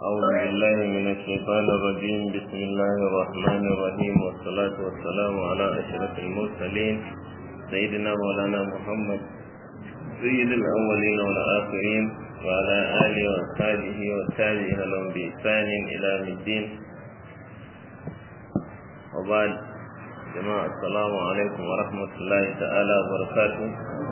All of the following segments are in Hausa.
أعوذ بالله من الشيطان الرجيم بسم الله الرحمن الرحيم والصلاة والسلام على أشرف المرسلين سيدنا مولانا محمد سيد الأولين والآخرين وعلى آله وأصحابه والتابعين لهم بإحسان إلى يوم الدين وبعد جماعة السلام عليكم ورحمة الله تعالى وبركاته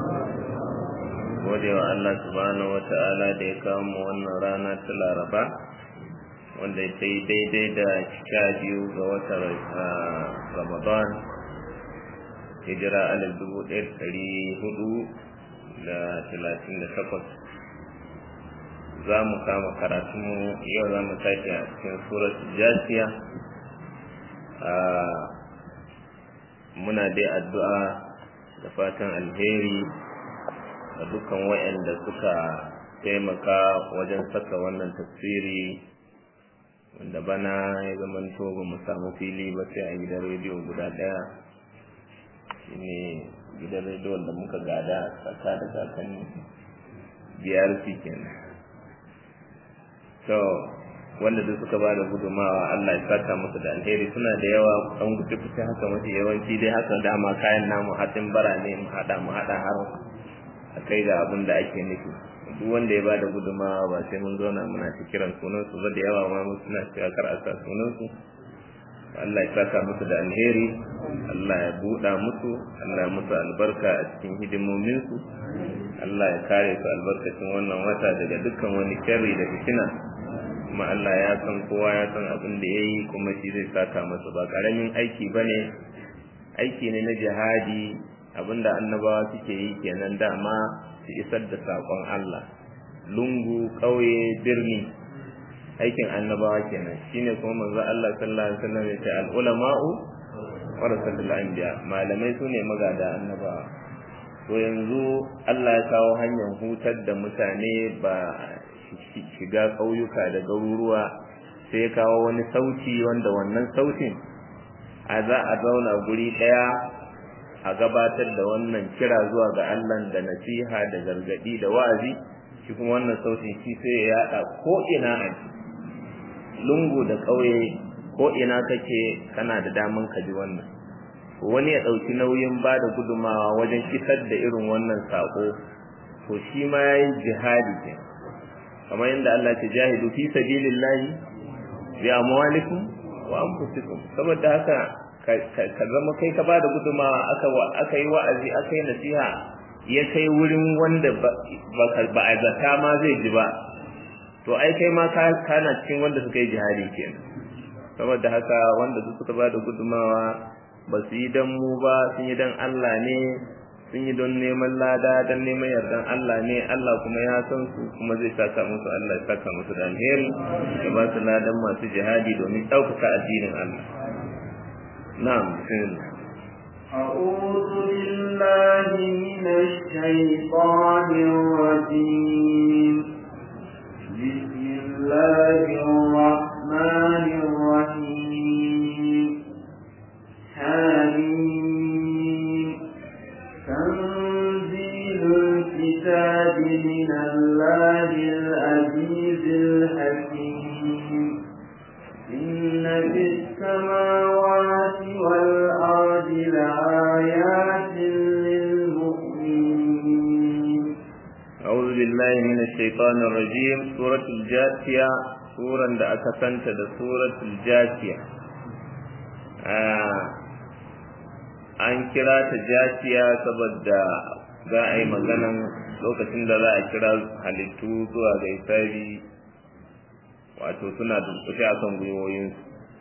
gode wa Allah subhanahu wa ta'ala da ya kawo mu wannan rana ta Laraba wanda ta yi daidai da sha biyu ga watan Ramadan hijira alif dubu ɗaya ɗari hudu da talatin da takwas za mu kama karatunmu yau za mu tashi a cikin surat jasiya muna dai addu'a da fatan alheri da dukkan wayanda suka taimaka wajen saka wannan tafsiri wanda bana ya zamanto ba mu samu fili ba sai a gidan rediyo guda daya shine gidan rediyon da muka gada tsaka da kakanni biyar kenan to wanda duk suka bada gudumawa Allah ya saka musu da alheri suna da yawa an gudu fice haka mafi yawanci dai haka dama kayan namu hatin bara ne mu hada mu hada har a kai ga abin da ake nufi duk wanda ya bada gudumawa ba sai mun zauna muna ta kiran sunan su ba da yawa ma mu suna cewa kar a sa sunan su Allah ya saka musu da alheri Allah ya buɗa musu Allah ya musu albarka a cikin hidimomin su Allah ya kare su albarkacin wannan wata daga dukkan wani sharri da fitina kuma Allah ya san kowa ya san abin da yayi kuma shi zai saka masa ba karamin aiki bane aiki ne na jihadi abinda annabawa suke yi kenan dama su isar da sakon Allah lungu ƙauye birni aikin annabawa kenan shine kuma manzo Allah sallallahu alaihi wasallam ya ce al ulama'u warasatul anbiya malamai sune magada annabawa to yanzu Allah ya kawo hanyar hutar da mutane ba shiga ƙauyuka da garuruwa sai ya kawo wani sauti wanda wannan sautin a za a zauna guri ɗaya a gabatar da wannan kira zuwa ga Allah da nasiha da gargadi da wa'azi shi kuma wannan sautin shi sai ya yada ko ina a lungu da ƙauye ko ina kake kana da daman ka ji wannan wani ya ɗauki nauyin ba da gudumawa wajen isar da irin wannan saƙo to shi ma ya yi jihadi ke kamar yadda Allah ce jahidu fi sabilillahi bi amwalikum wa anfusikum saboda haka ka zama kai ka bada gudumawa aka aka yi wa'azi aka yi nasiha ya kai wurin wanda ba a zata ma zai ji ba to ai kai ma kana cikin wanda suka yi jihadi kenan saboda haka wanda su suka bada gudumawa ba su yi dan mu ba sun yi dan Allah ne sun yi don neman lada don neman yardan Allah ne Allah kuma ya san su kuma zai saka musu Allah ya saka musu da alheri ya ba su ladan masu jihadi domin ɗaukaka addinin Allah نعم بسم الله أعوذ بالله من الشيطان الرجيم بسم الله الرحمن الرحيم حميم تنزيل الكتاب من الله العزيز الحكيم إن في السماوات والأرض لآيات للمؤمنين أعوذ بالله من الشيطان الرجيم سورة الجاثية سورة da aka santa da suratul jasiya an kira ta jasiya saboda za a yi maganan lokacin da za a kira halittu zuwa ga isabi wato suna dunkushe a kan gwiwoyinsu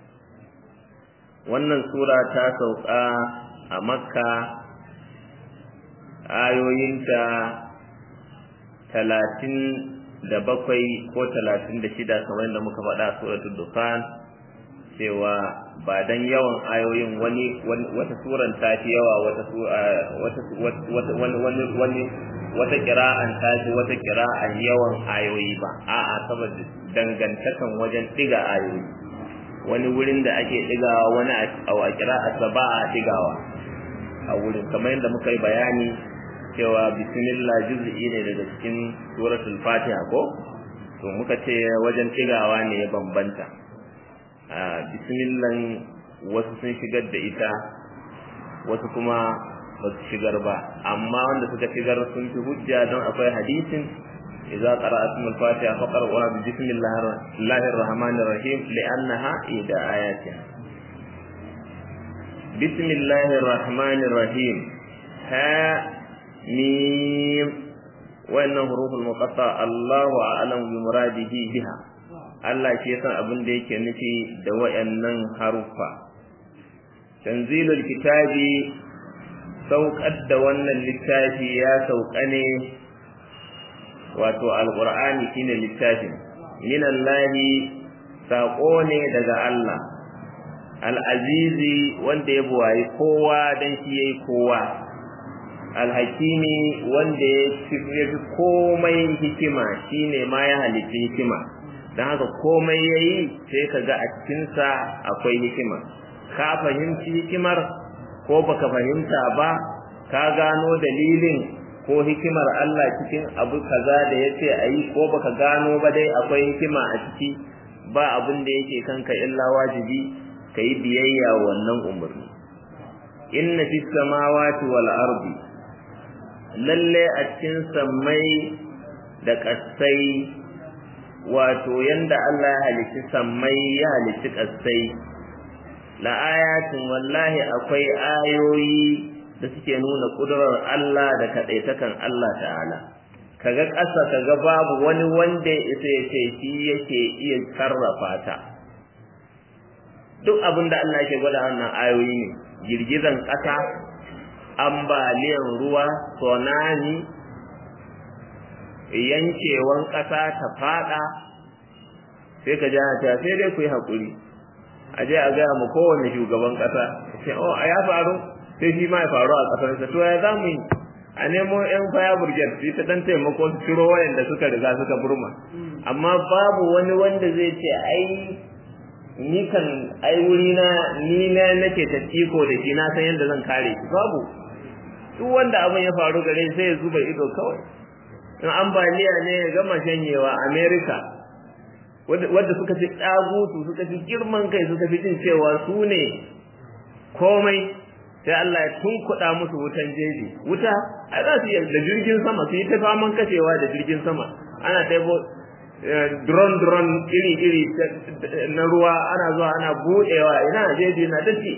wannan sura ta sauka a makka ayoyinta talatin da bakwai ko talatin da shida kamar yadda muka faɗa a suratul dukhan cewa ba dan yawan ayoyin wani wata suran ta fi yawa wata wata wani wani wani wata kira'an ta fi wata kira'an yawan ayoyi ba a'a saboda dangantakan wajen diga ayoyi wani wurin da ake digawa wani a kira'arsa ba a digawa a wurin kamar yadda muka yi bayani cewa bismillah juz'i ne daga cikin suratul fatiha ko to muka ce wajen tigawa ne ya bambanta a bismillah wasu sun shigar da ita wasu kuma ba su shigar ba amma wanda suka shigar sun fi hujja don akwai hadisin idza qara'atum al-fatiha faqra'uha bi bismillahir rahmanir rahim li'annaha ida ayatin bismillahir rahmanir rahim ha mim wannan huruful muqatta Allahu a'lamu bi muradihi biha Allah ke san abin da yake nufi da wayannan haruffa tanzilul kitabi saukar da wannan littafi ya sauka ne wato alqur'ani shine littafin minallahi saƙo ne daga Allah al'azizi wanda ya buwayi kowa don shi ya yi kowa alhakimi wanda ya fi komai hikima shine ma ya halitta hikima don haka komai ya yi sai ka ga a cikinsa akwai hikima ka fahimci hikimar ko baka fahimta ba ka gano dalilin ko hikimar Allah cikin abu kaza da ya ce a yi ko baka gano ba dai akwai hikima a ciki ba abin da yake kanka illa wajibi ka yi biyayya wannan umarni inna fi samawati wal ardi lalle a cikin sammai da ƙasai wato yanda Allah ya halitti sammai ya halitti ƙasai la ayatin wallahi akwai ayoyi da suke nuna ƙudurar Allah da kaɗaitakan Allah ta'ala kaga ƙasa kaga babu wani wanda ya isa ya ce shi yake iya sarrafa ta duk abin da Allah yake gwada wannan ayoyi ne girgizan ƙasa ambaliyan ruwa tsunami yankewan ƙasa ta fada sai ka ja ta sai dai ku yi haƙuri a je a gaya mu kowane shugaban ƙasa sai oh a ya faru sai shi ma ya faru a ƙasarsa to ya za mu yi a nemo yan fire brigade su ta dan taimako su ciro wayanda suka riga suka burma amma babu wani wanda zai ce ai ni kan ai wuri na ni na nake ta iko da shi na san yadda zan kare shi babu duk wanda abin ya faru gare sai ya zuba ido kawai in ambaliya ne ya gama shanyewa america wadda suka fi tsagutu suka fi girman kai suka fi jin cewa su ne komai sai Allah ya tunkuɗa musu wutan jeji wuta a za su yi da jirgin sama su yi ta faman kashewa da jirgin sama ana taibo drone drone iri iri na ruwa ana zuwa ana buɗewa ina jeji na dace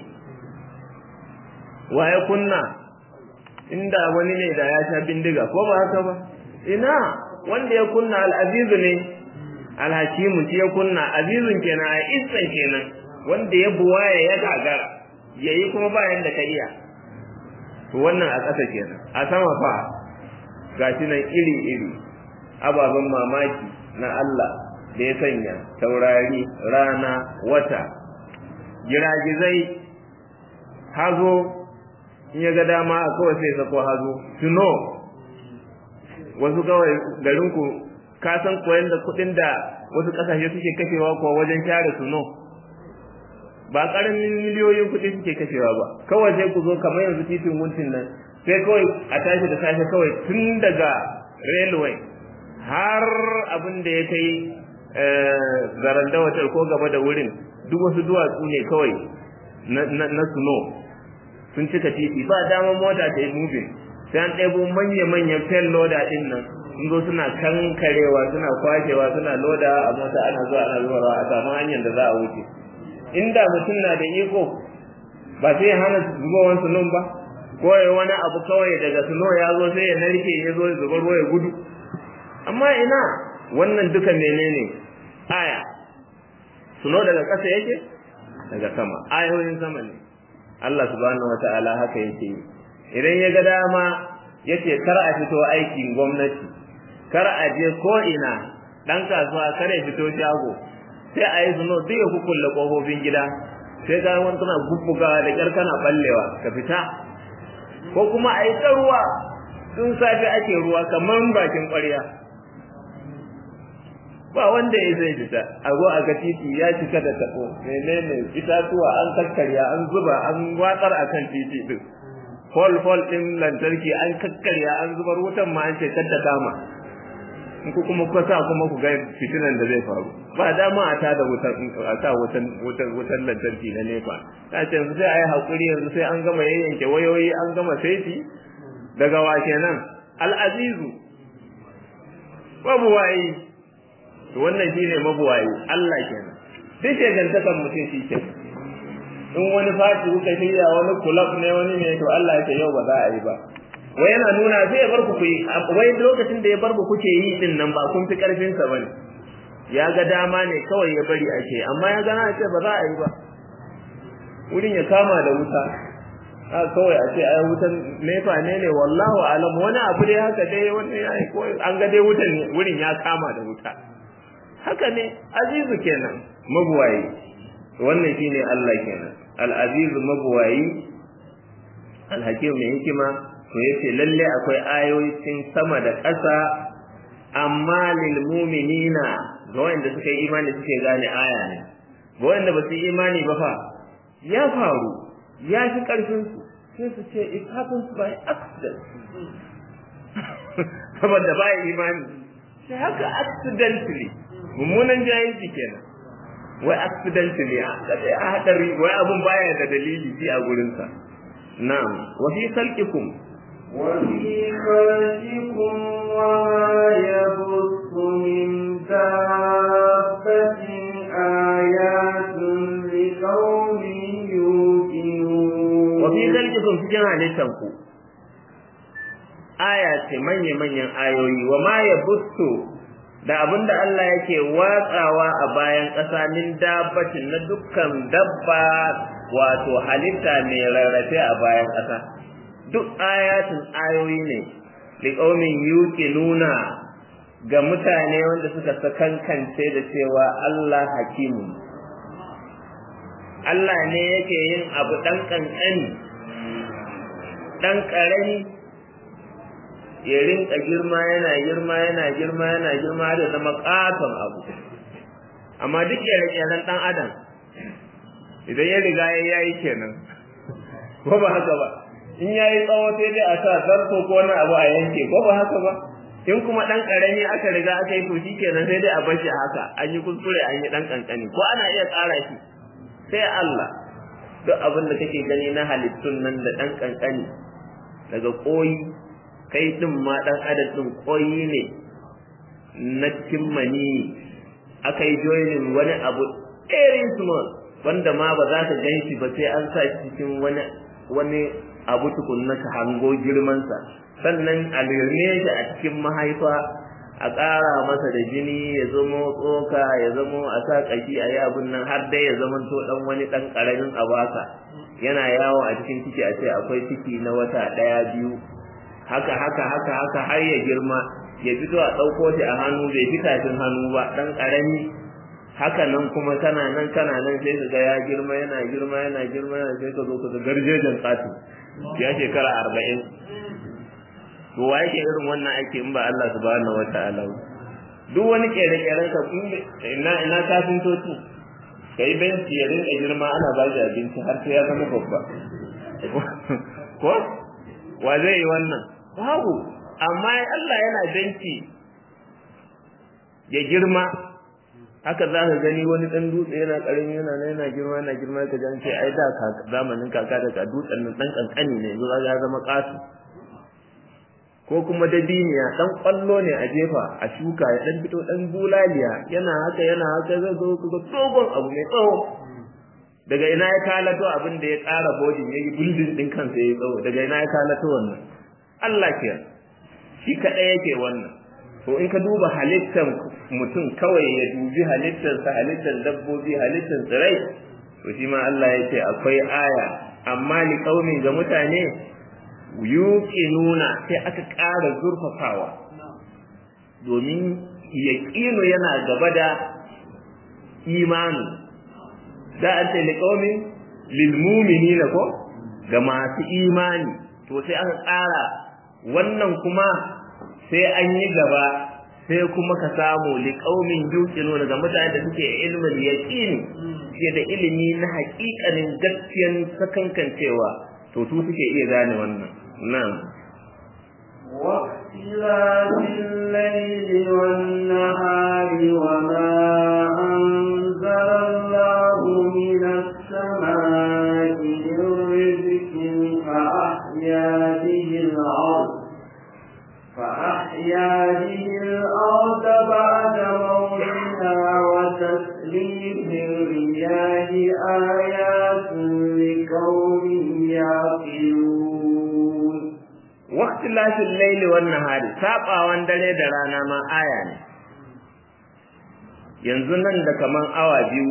waye kunna inda wani ne da ya sha bindiga ko ba haka ba ina wanda ya kunna al'azizu ne alhakimu shi ya kunna azizun kenan a isan kenan wanda ya buwaye ya gagara yayi kuma bayan da ka iya to wannan a ƙasa kenan a sama fa gashi nan iri iri ababen mamaki na Allah da ya sanya taurari rana wata giragizai hazo in ya ga dama a kawai sai sako hazo tuno wasu kawai garinku ka san koyan da kuɗin da wasu ƙasashe suke kashewa ko wajen share tuno ba ƙaramin miliyoyin kuɗi suke kashewa ba kawai sai ku zo kamar yanzu titin wuntin nan sai kawai a tashi da safe kawai tun daga railway har abin da ya kai zaranda watar ko gaba da wurin duk wasu duwatsu ne kawai na suno sun cika titi ba damar mota ta yi moving sai an ɗebo manya-manyan fel loda ɗin nan sun zo suna kankarewa suna kwashewa suna loda a mota ana zuwa ana zuwa a samu hanyar da za a wuce inda mutum na da iko ba sai ya hana zubowan sunon ba ko ya wani abu kawai daga suno ya zo sai ya narke ya zo ya zubar ruwa ya gudu amma ina wannan duka menene aya suno daga ƙasa yake daga sama ayoyin sama ne Allah subhanahu wata'ala haka yake idan ya ga dama yace kar a fito aikin gwamnati kar a je ko ina dan kasuwa kar ya fito shago sai a yi suno duk ya kukulle kofofin gida sai ga wani tana bubbuga da kyar kana ballewa ka fita ko kuma a yi ruwa tun safe ake ruwa kamar bakin ƙwarya ba wanda ya zai fita a zo a ga titi ya cika da tabo menene itatuwa an kakkarya an zuba an watsar akan titi din fol fol din lantarki an kakkarya an zubar wutan ma an ce kadda kama in ku kuma ku sa kuma ku ga fitinan da zai faru ba dama a ta da wutan a sa wutan wutan wutan lantarki na nefa ta ce yanzu sai a yi haƙuri yanzu sai an gama yayyanke wayoyi an gama saiti daga wa kenan al'azizu mabuwayi to wannan shine mabuwayi Allah kenan duk shegantakan mutum shi ke in wani fati kuka shirya wani kulab ne wani ne to Allah ya ce yau ba za a yi ba wai yana nuna sai ya bar ku yi wai lokacin da ya bar ku kuke yi din nan ba kun fi karfin sa bane ya ga dama ne kawai ya bari ake amma ya gana ce ba za a yi ba wurin ya kama da wuta a kawai a ce ai wutan nefa ne ne wallahu alam wani abu dai haka dai wani ya yi an ga dai wutan wurin ya kama da wuta haka ne azizu kenan mabuwayi wannan shine Allah kenan al-azizu mabuwayi al-hakim mai hikima to yace lalle akwai ayoyin sama da ƙasa amma lil mu'minina ga wanda suka yi imani suke gane aya ne ga wanda ba su yi imani ba fa ya faru ya fi ƙarfin su sai su ce it happens by accident saboda ba imani sai haka accidentally mummunan jahilci kenan wai accidentally a hadari wai abun baya da dalili shi a gurinsa na'am wa fi khalqikum وفي خلقكم وما يبث من دابة آيات لقوم يوقنون wa fi khalqikum cikin halittanku aya ce manya-manyan ayoyi wa ma yabuthu da abinda Allah yake watsawa a bayan ƙasa min dabbatin na dukkan dabba wato halitta mai rarrafe a bayan ƙasa duk ayatin ayoyi ne liqaumin yuqinuna ga mutane wanda suka sakankance da cewa Allah hakimu Allah ne yake yin abu dan kankani dan karami ya rinka girma yana girma yana girma yana girma da zama katon abu amma duk kere-keren dan adam idan ya riga ya yayi kenan ko ba haka ba in yayi tsawo sai dai a sa zarto ko wani abu a yanke ko ba haka ba in kuma dan karami aka riga aka yi to kenan sai dai a bar shi haka an yi kuskure an yi dan kankani ko ana iya tsara shi sai Allah duk abin da kake gani na halittun nan da dan kankani daga koyi kai din ma dan adam din koyi ne na cikin mani aka yi joinin wani abu very small wanda ma ba za ka gan shi ba sai an sa shi cikin wani wani abu tukunna ka hango girmansa sannan a lirne shi a cikin mahaifa a ƙara masa da jini ya zama tsoka ya zama a sa ƙashi a yi abin nan har dai ya zama to ɗan wani ɗan ƙaramin abasa yana yawo a cikin ciki a ce akwai ciki na wata ɗaya biyu haka haka haka haka har ya girma ya fito a ɗauko shi a hannu bai fi tafin hannu ba ɗan ƙarami haka nan kuma kana nan kana nan sai ka ga ya girma yana girma yana girma yana sai ka zo ka ga garjejen tsati ya shekara arba'in to wa yake irin wannan aiki in ba Allah subhanahu wataala duk wani kere-keren ka ina ina kafintoci kai benci ya rinka girma ana ba shi abinci har sai ya zama babba ko wa zai yi wannan babu amma Allah yana benci ya girma haka za ka gani wani ɗan dutse yana ƙarami yana nan yana girma yana girma ka ji an ce ai da zamanin kaka da dutsen nan ɗan ƙanƙani ne yanzu ya zama ƙasu ko kuma dabiniya ɗan ƙwallo ne a jefa a shuka ya ɗan fito ɗan bulaliya yana haka yana haka zai zo ku ga dogon abu mai tsawo daga ina ya kalato abin da ya ƙara bodin ya yi buldin ɗin kansa ya yi tsawo daga ina ya kalato wannan Allah ke shi kaɗai yake wannan to in ka duba halittar mutum kawai ya dubi halittarsa halittar dabbobi halittar tsirai to shi ma Allah ya ce akwai aya amma li qaumin ga mutane yuqinuna sai aka ƙara zurfafawa domin yaqinu yana gaba da imani da an ce li qaumin lil mu'minina ko ga masu imani to sai aka ƙara wannan kuma sai an yi gaba sai kuma ka samu liƙaumin yuqinu daga mutane da suke ilmin yaqini ke da ilimi na haƙiƙanin gaskiyan sakankancewa to su suke iya gane wannan nan واختلاف الليل والنهار وما أنزل الله من السماء من رزق فأحيا به الأرض فأحيا به الأرض بعد موتها وتسليف الرياح آيات لقوم يعقلون waqtilafil layli wan nahari sabawan dare da rana ma aya ne yanzu nan da kaman awa biyu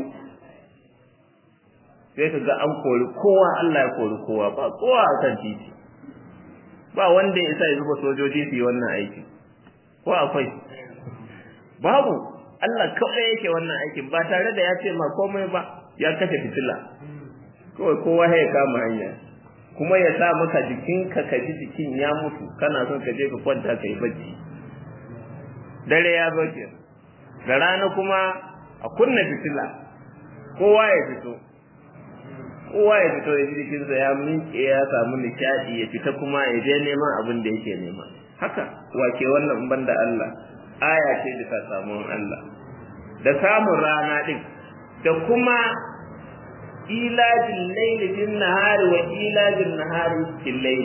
sai ka ga an kori kowa Allah ya kori kowa ba kowa a kan titi ba wanda ya isa ya zuba sojoji su yi wannan aiki ko akwai babu Allah kawai yake wannan aikin ba tare da ya ce ma komai ba ya kashe fitila kawai kowa ya kama hanya kuma ya sa maka jikinka ka ji jikin ya mutu kana son ka je ka kwanta ka yi bacci dare ya zo ke da rana kuma a kunna fitila kowa ya fito kowa ya fito ya ji jikinsa ya minke ya samu nishaɗi ya fita kuma ya je neman abin da yake nema haka wake wannan banda Allah aya ce da ta samu Allah da samun rana din da kuma ilajin laili bin nahari wa ilajin nahari fil laili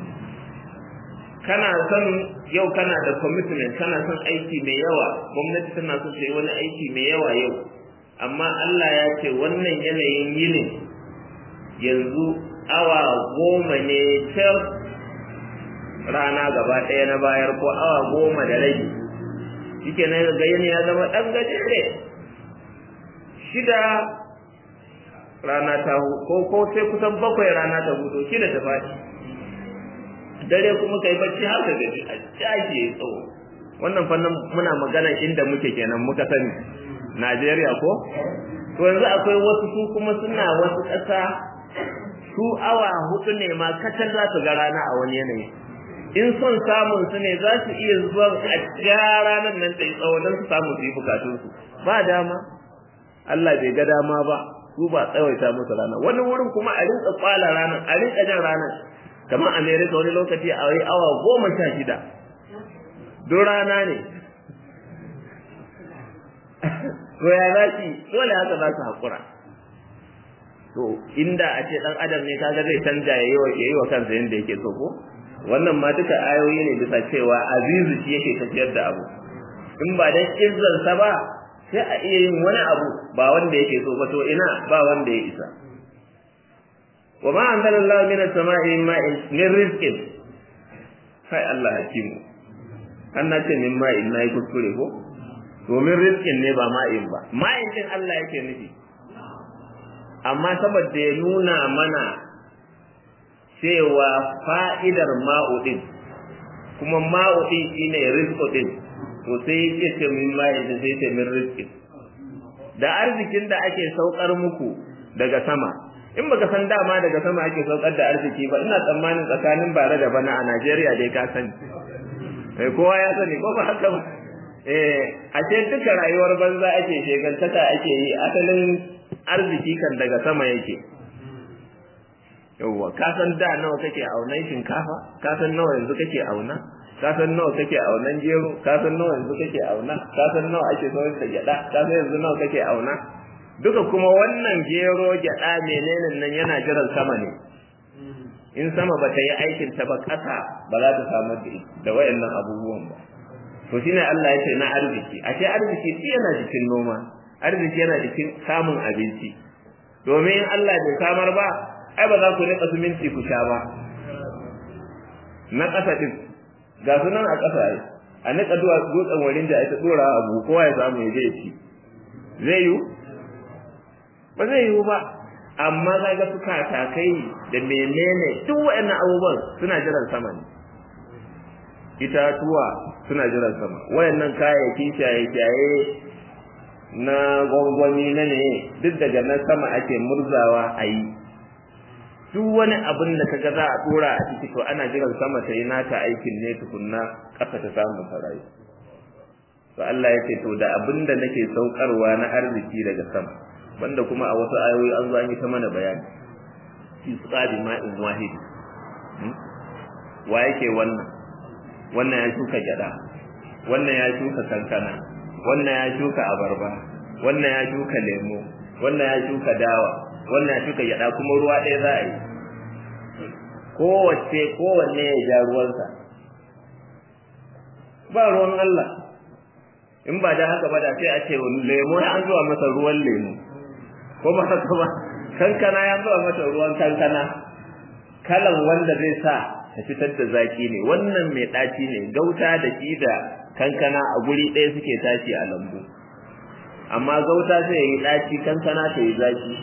kana son yau kana da commitment kana son aiki mai yawa gwamnati tana son ta yi wani aiki mai yawa yau amma Allah ya ce wannan yanayin yinin yanzu awa goma ne can rana gaba ɗaya na bayar ko awa goma da rabi shike na ga yini ya zama ɗan gajere shida rana ta ko ko sai kusan bakwai rana ta hudu shida ta faɗi dare kuma kai bacci har ka gaji a jaji ya tsawo wannan fannin muna magana inda muke kenan muka sani Najeriya ko to yanzu akwai wasu su kuma suna wasu ƙasa su awa hudu ne ma kacal za su ga rana a wani yanayi in son samun su ne za su iya zuwa a ja ranar nan ta yi tsawo don su samu su yi bukatunsu ba dama Allah bai ga dama ba su ba tsawaita musu rana wani wurin kuma a rinka kwala ranar a rinka jan ranar kamar America wani lokaci a yi awa goma sha shida don rana ne to ya za dole haka za su haƙura to inda a ce dan adam ne kaga zai canja yayi wa yayi wa kansa yanda yake so ko wannan ma duka ayoyi ne bisa cewa azizu shi yake tafiyar da abu in ba dan izzar sa ba sai a iya yin wani abu ba wanda yake so ba to ina ba wanda ya isa wa ma anzalallahu minas sama'i min ma'in min rizqin sai Allah hakimu an na ce min ma'in nayi kuskure ko domin rizqin ne ba ma'in ba ma'in din Allah yake nufi amma saboda ya nuna mana cewa fa'idar ma'udin kuma ma'udin shine rizqo din to sai yake ce min ma'in da sai ce min rizqin da arzikin da ake saukar muku daga sama in baka san dama daga sama ake saukar da arziki ba ina tsammanin tsakanin bare da bana a Najeriya dai ka sani eh kowa ya sani ko ba haka ba eh a ce duka rayuwar banza ake shegantaka ake yi asalin arziki kan daga sama yake yawwa ka san da nawa kake aunan shinkafa ka san nawa yanzu kake auna ka san nawa kake aunan gero ka san nawa yanzu kake auna ka san nawa ake saurin da gyada ka san yanzu nawa kake auna duka kuma wannan gero gyada menene nan yana jiran sama ne in sama bata yi aikin ta ba kasa ba za ta samu da wayannan abubuwan ba to shine Allah ya ce na arziki ashe arziki shi yana cikin noma arziki yana cikin samun abinci domin in Allah bai samar ba ai ba za ku nika suminti ku sha ba na ƙasa din ga sunan a ƙasa ai a nika duwa dutsen warin da ita dora abu kowa ya samu ya je ci zai yiwu ba zai yiwu ba amma kaga su katakai da menene duk waɗannan abubuwan suna jiran sama ne itatuwa suna jiran sama wayannan kayayyaki shaye-shaye na gwangwani na ne duk daga nan sama ake murzawa a yi duk wani abin da kaga za a dora a ciki to ana jiran sama ta yi nata aikin ne tukunna ƙasa ta samu sarayi to Allah ya ce to da abin da nake saukarwa na arziki daga sama banda kuma a wasu ayoyi an zo an yi ta mana bayani fi tsari ma'in wahidi wa yake wannan wannan ya shuka gyada wannan ya shuka kankana wannan ya shuka abarba wannan ya shuka lemo wannan ya shuka dawa wannan ya shuka gyada kuma ruwa ɗaya za a yi kowace kowanne ya ja ruwansa ba ruwan Allah in ba da haka ba da sai a ce lemo ya an zuwa masa ruwan lemo ko ba haka ba kankana ya zuwa masa ruwan kankana kalan wanda zai sa ta fitar da zaki ne wannan mai ɗaci ne gauta da shi da kankana a guri ɗaya suke tashi a lambu amma gauta sai yi ɗaci kankana ta yi zaki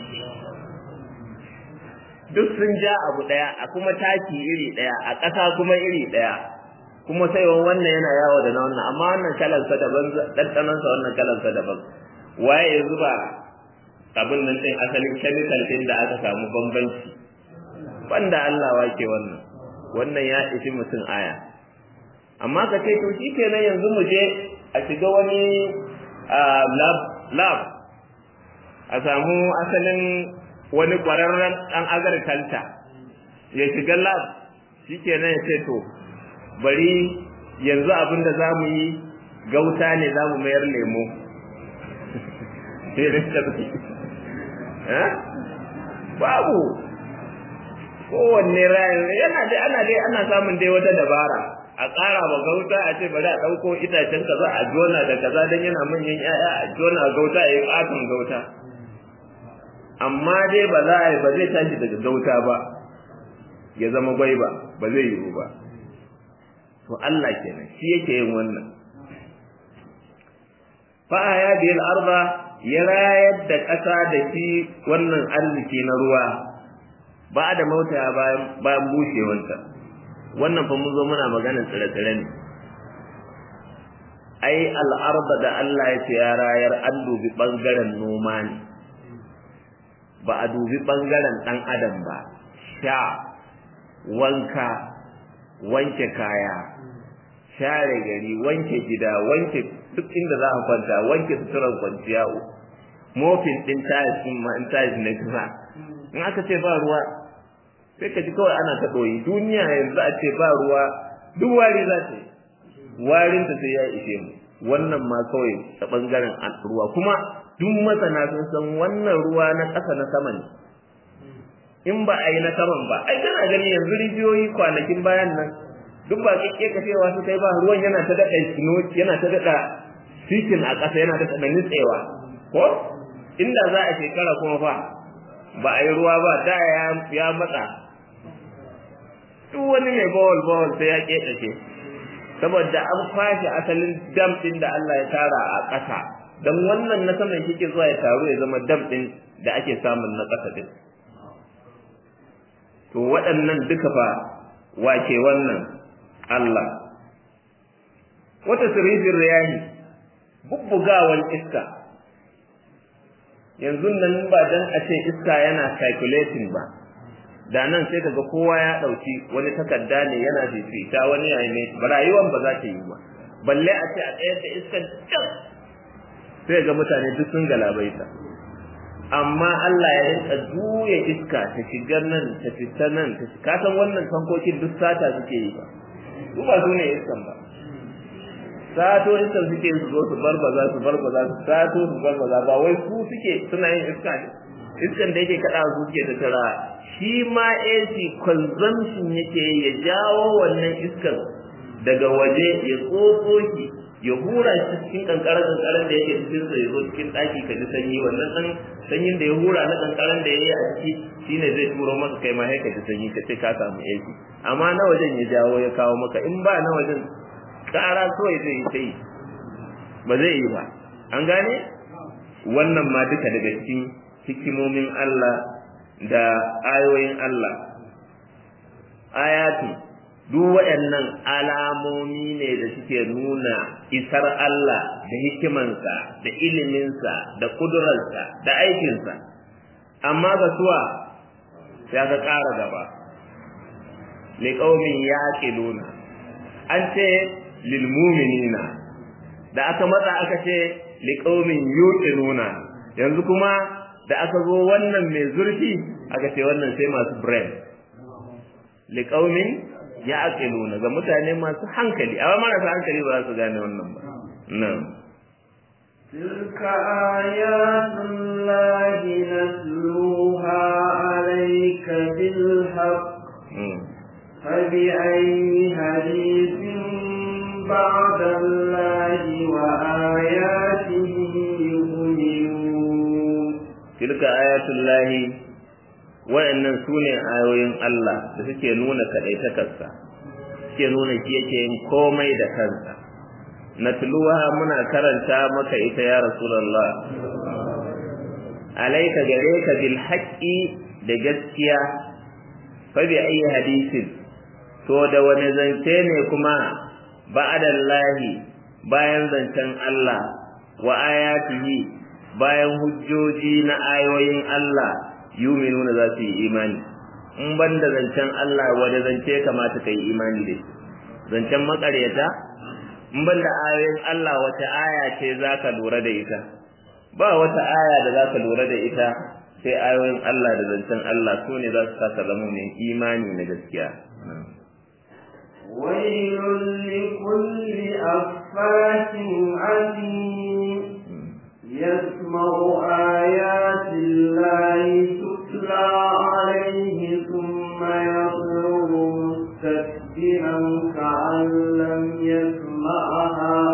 duk sun ja abu ɗaya a kuma taki iri ɗaya a ƙasa kuma iri ɗaya kuma sai wannan yana yawo da na wannan amma wannan kalansa daban ɗanɗanonsa wannan kalansa daban waye ya zuba abin nan ɗin asalin chemical ɗin da aka samu bambanci banda Allah wake wannan wannan ya ishi mutum aya amma ka ce to shi kenan yanzu mu je a shiga wani lab lab a samu asalin wani ƙwararren ɗan agriculture ya shiga lab shi kenan ya ce to bari yanzu abin da za mu yi gauta ne za mu mayar lemo babu kowanne rayan yana dai ana dai ana samun dai wata dabara a ƙara wa gauta a ce bari a ɗauko itacen kaza a jona da kaza don yana manyan 'ya'ya a jona gauta ya yi ƙaton gauta amma dai ba za a yi ba zai tashi daga gauta ba ya zama gwaiba ba zai yiwu ba to Allah kenan shi yake yin wannan fa ya bil arda ya rayar da ƙasa da shi wannan arziki na ruwa ba da mauta bayan bayan bushewanta wannan fa mun zo muna maganar tsire-tsire ne ai al'arda da Allah ya ce ya rayar an dubi bangaren noma ne ba a dubi bangaren dan adam ba sha wanka wanke kaya share gari wanke gida wanke duk inda za a kwanta wanke suturar kwanciya mofin din tayis din ma in tayis na kisa in aka ce ba ruwa sai ka ji kawai ana ta ɗoyi duniya yanzu a ce ba ruwa duk wari za ta yi warin ta sai ya ishe mu wannan ma kawai ta bangaren ruwa kuma duk masana sun san wannan ruwa na ƙasa na sama ne in ba a yi na saman ba ai kana gani yanzu rijiyoyi kwanakin bayan nan duk ba kike kafewa su kai ba ruwan yana ta daɗa yana ta daɗa cikin a ƙasa yana ta daɗa nutsewa ko inda za a shekara kuma fa ba a yi ruwa ba da ya matsa duk wani mai bawal bawal sai ya ƙeƙashe saboda an kwashe asalin dam ɗin da Allah ya tara a ƙasa don wannan na saman kike zuwa ya taru ya zama dam ɗin da ake samun na ƙasa ɗin to waɗannan duka fa wace wannan Allah wata sirrin riyahi bubbugawan iska yanzu nan ba dan a ce iska yana calculating ba da nan sai kaga kowa ya dauki wani takarda ne yana fifita wani yayi ne rayuwar ba za ta yi ba balle a ce a tsayar da iskan can sai ga mutane duk sun galabaita amma Allah ya rinka juya iska ta shiga nan ta fita nan ta ka san wannan tankokin duk sata suke yi ba su ba su ne iskan ba sato iskan suke su zo su barbaza su barbaza su sato su barbaza ba wai su suke suna yin iska ne iskan da yake kada su suke ta tara shi ma AC consumption yake ya jawo wannan iskan daga waje ya tsotso shi ya hura shi cikin kankaran kankaran da yake cikin sa ya zo cikin daki ka ji sanyi wannan dan sanyin da ya hura na kankaran da yayi a ciki shine zai turo maka kai ma sai ka ji sanyi ka ce ka samu AC amma na wajen ya jawo ya kawo maka in ba na wajen kara kawai zai yi sai ba zai yi ba an gane wannan ma duka daga cikin hikimomin Allah da ayoyin Allah ayatu duk waɗannan alamomi ne da suke nuna isar Allah da hikimansa da iliminsa da kudurarsa da aikinsa amma ga suwa ya ga ƙara gaba liƙaumin yaƙiluna an ce lilmuminina da aka matsa aka ce liƙaumin yuqinuna yanzu kuma da aka zo wannan mai zurfi aka ce wannan sai masu brain liƙaumin ya aqiluna ga mutane masu hankali amma marasa hankali ba za su gane wannan ba nan تلك آيات الله نتلوها عليك بالحق فبأي حديث بعد الله وآياته يؤمنون تلك آيات الله wa'annan su ne ayoyin Allah da suke nuna kaɗaitakarsa suke nuna shi yake yin komai da kansa natluha muna karanta maka ita ya rasulullah alaika gare ka bil haqqi da gaskiya fa bi ayi hadisin to da wani zance ne kuma ba'adallahi bayan zancen Allah wa ayatihi bayan hujjoji na ayoyin Allah yuminuna za su yi imani in ban da zancen Allah wanda zance kamata ka yi imani da zancen makaryata in ban da ayoyin Allah wata aya ce za ka lura da ita ba wata aya da za ka lura da ita sai ayoyin Allah da zancen Allah su ne za su saka zama mai imani na gaskiya ويل لكل أفاك عظيم يسمع آيات الله تتلى عليه ثم يصر مستكبرا كأن لم يسمعها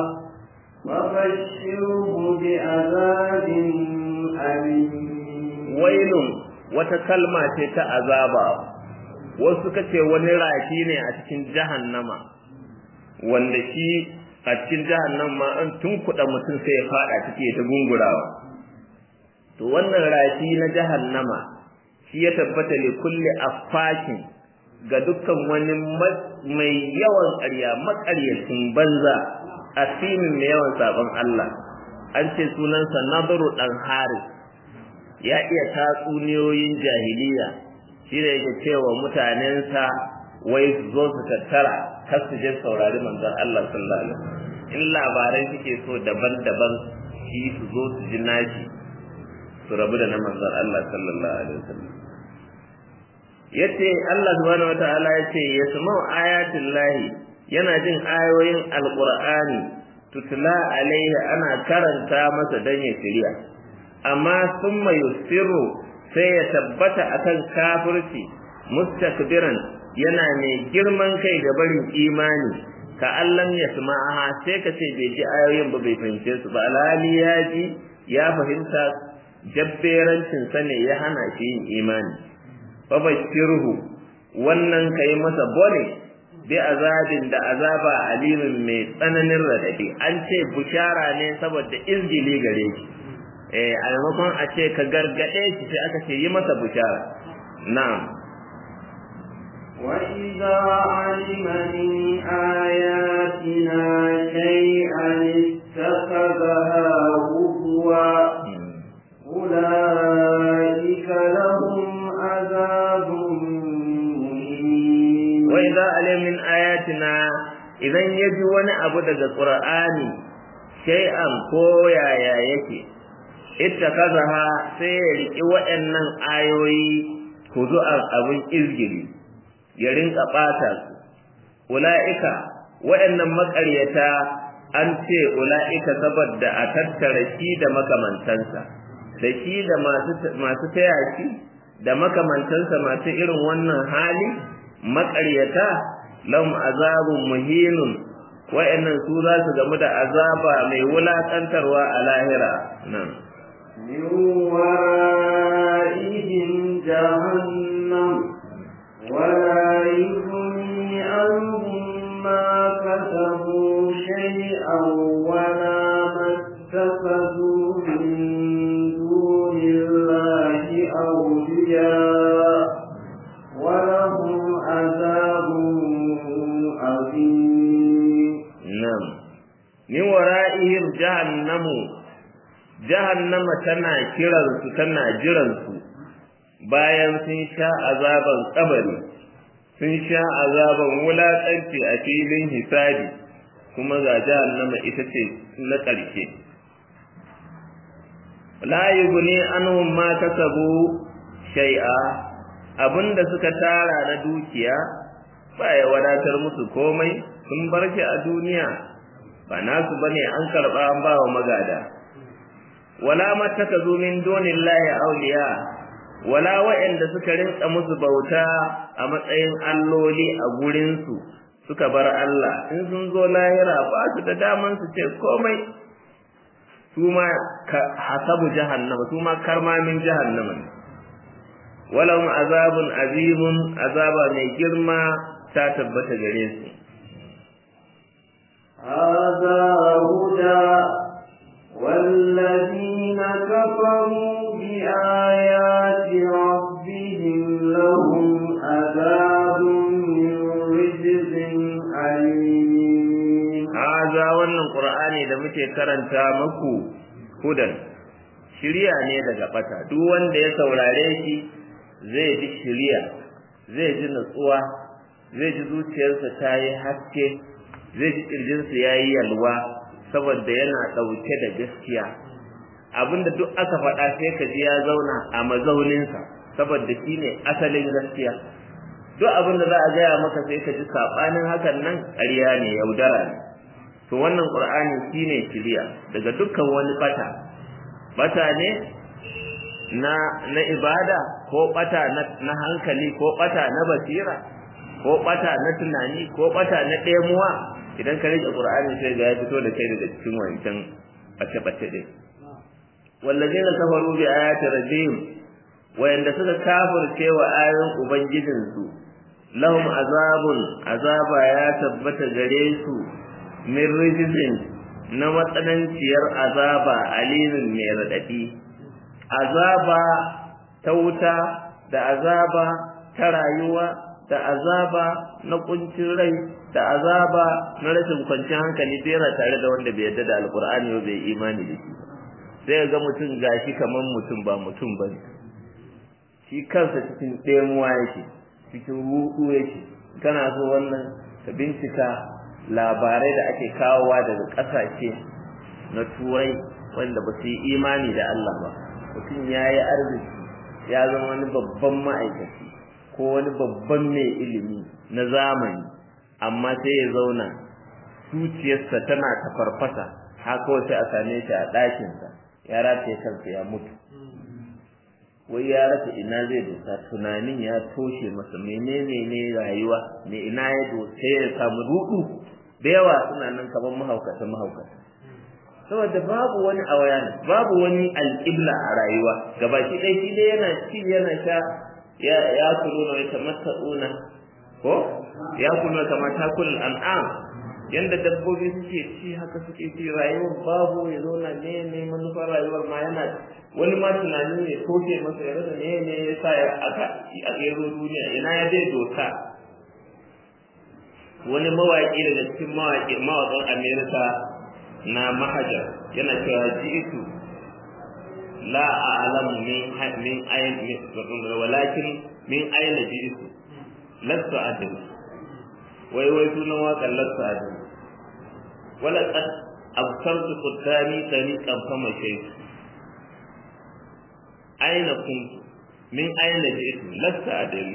وبشره بعذاب أليم ويل وتكلمة عذابا wasu suka ce wani rafi ne a cikin jahannama wanda shi a cikin jahannama an tunkuɗa mutum sai ya faɗa ciki ta gungurawa to wannan rafi na jahannama shi ya tabbata li kulli affakin ga dukkan wani mai yawan ƙarya maƙaryacin banza asimin mai yawan sabon Allah an ce sunansa Nadaru dan Haris ya iya tatsuniyoyin jahiliya shi da yake cewa mutanensa wai su zo su tattara kar su je saurari manzon Allah sallallahu alaihi wasallam in labarai suke so daban-daban shi su zo su ji nashi su rabu da na manzon Allah sallallahu alaihi wasallam yace Allah subhanahu wataala yace yasma'u ayatin lahi yana jin ayoyin alqur'ani tutla alaihi ana karanta masa dan ya shirya amma summa yusiru sai ya tabbata akan kafirci mustakbiran yana mai girman kai ga barin imani ka allam yasma'aha sai ka ce bai ji ayoyin ba bai fahimce su ba alhali ya ji ya fahimta jabberancin sa ne ya hana shi yin imani fabashirhu wannan kai masa bone bi azabin da azaba alimin mai tsananin radadi an ce bushara ne saboda izgili gare shi eh a maimakon a ce ka gargade shi sai aka ce yi masa bushara na'am وإذا علم من آياتنا شيئا اتخذها هزوا أولئك لهم عذاب مهين وإذا علم من آياتنا idan ya ji wani abu daga ƙur'ani shay'an ko yaya yake ita kazaha sai ya riƙi waɗannan ayoyi huzu'an abin izgiri ya rinka ɓata su ula'ika waɗannan maƙaryata an ce ula'ika saboda a tattara shi da makamantansa da shi da masu taya shi da makamantansa masu irin wannan hali maƙaryata lahum azabun muhinun wa'annan su za su gamu da azaba mai wulaƙantarwa a lahira nan من ورائهم جهنم ولا يغني عنهم ما كسبوا شيئا ولا ما اتخذوا من دون الله أولياء ولهم عذاب عظيم نعم من ورائهم جهنم جهنم tana kiransu tana jiransu bayan sun sha azaban kabari sun sha azaban wulaƙanci a filin hisabi kuma ga jahannama ita ce na ƙarshe la yughni anhum ma kasabu shay'a abinda suka tara na dukiya ba ya wadatar musu komai sun bar shi a duniya ba nasu bane an karba an ba wa magada wala mattakazu min dunillahi awliya wala wa'anda suka rinka musu bauta a matsayin alloli a gurin su suka bar Allah in sun zo lahira ba su da daman su ce komai su ma hasabu jahannama su ma karmamin jahannama ne walahum azabun azimun azaba mai girma ta tabbata gare su هذا هدى والذين كفروا بآيات ربهم لهم عذاب من رجز أليم هذا wannan Qur'ani da muke karanta muku hudan shiriya ne daga bata duk wanda ya saurare shi zai ji shiriya zai ji nutsuwa zai ji zuciyarsa ta yi haske zai ji kirjinsa ya yi yalwa saboda yana ɗauke da gaskiya abinda duk aka faɗa sai ka ji ya zauna a mazauninsa saboda shi ne asalin gaskiya duk abinda za a gaya maka sai ka ji saɓanin hakan nan ƙarya ne yaudara ne to wannan ƙur'ani shi ne shirya daga dukkan wani bata bata ne na na ibada ko bata na hankali ko bata na basira ko bata na tunani ko bata na ɗemuwa idan ka rike qur'ani sai ga ya fito da kai daga cikin wancan bace bace din wallazina kafaru bi ayati rabbihim wayanda suka kafirce wa ayoyin ubangijin su lahum azabun azaba ya tabbata gare su min rijzin na matsananciyar azaba alimin mai radadi azaba ta wuta da azaba ta rayuwa da azaba na kuncin rai da azaba na rashin kwanciyar hankali sai yana tare da wanda bai yarda da alkur'ani ba bai imani da shi sai ga mutum gashi kaman mutum ba mutum ba shi kansa cikin ɗemuwa yake cikin ruɗu yake kana so wannan ka bincika labarai da ake kawowa daga ƙasashe na turai wanda ba su yi imani da Allah ba mutum ya yi arziki ya zama wani babban ma'aikaci ko wani babban mai ilimi na zamani amma sai ya zauna zuciyarsa tana ta farfasa haka sai a same shi a ɗakinsa ya rataye kansa ya mutu wai ya rasa ina zai dosa tunanin ya toshe masa menene ne rayuwa me ina ya dosa ya samu rudu da yawa suna nan kamar mahaukata mahaukata saboda babu wani awayan babu wani alƙibla a rayuwa gabaki ɗaya shi dai yana ci yana sha ya ya kuluna wa tamatta'una ko ya kuluna kama takul an'am yanda dabbobi suke ci haka suke ci rayuwar babu ya zauna ne ne manufar rayuwar ma yana wani ma tunani ne toke masa ya rasa ne ne ya sa ya aka a gero duniya ina ya dai dosa wani mawaƙi daga cikin mawaƙi mawaƙan amerika na mahajar yana cewa ji'itu la a'lamu min min ayin walakin min ayna ji'itu lastu adri wai wai sunan waƙar lastu adri wala qad absartu qudami tariqan fama shaytu aina kuntu min aina ji'tu lastu adri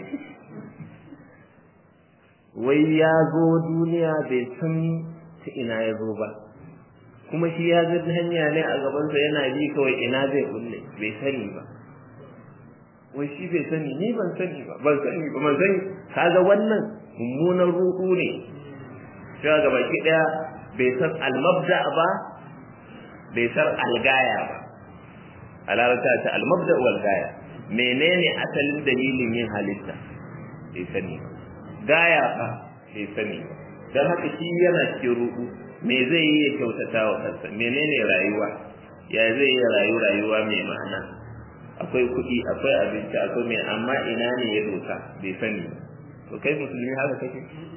wai ya zo duniya bai san ta ina ya zo ba kuma shi ya ga hanya ne a gabansa yana bi kawai ina zai kulle bai sani ba wai shi bai sani ni ban sani ba ban sani ba ban sani kaga wannan mummunan ruɗu ne cewa ga baki daya bai san almabda ba bai san algaya ba a larabta ta almabda wal gaya menene asalin dalilin yin halitta bai sani ba gaya ba bai sani ba don haka shi yana cikin ruɗu me zai yi ya kyautata wa kansa menene rayuwa ya zai yi rayu rayuwa mai ma'ana akwai kuɗi akwai abinci akwai mai amma ina ne ya dosa bai sani to kai musulmi haka kake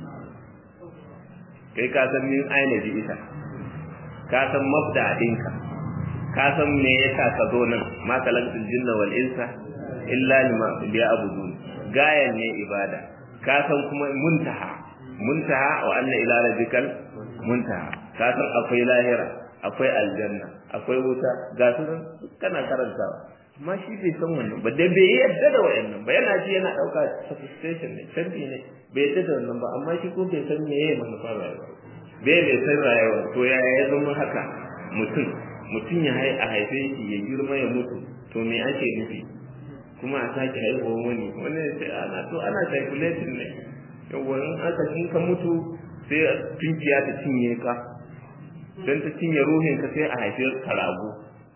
kai ka san min aina ji ita ka san mabda ɗinka ka san me yasa ka zo nan ma kalaktul jinna wal insa illa lima liya'budun gayan ne ibada ka san kuma muntaha muntaha wa anna ila rabbikal muntaha ka san akwai lahira akwai aljanna akwai wuta ga su kana karantawa amma shi bai san wannan ba dai bai yadda da wayannan ba yana ji yana dauka sophistication ne canji ne bai yadda da wannan ba amma shi ko bai san me yayi manufar rayuwa bai bai san rayuwa to ya ya zama haka mutum mutum ya hai a haife shi ya girma ya mutu to me ake nufi kuma a sake haihuwa wani wani sai ana to ana calculating ne yawa in aka kin ka mutu sai tunkiya ta cinye ka dan ta cinye ruhin ka sai a haife ka rago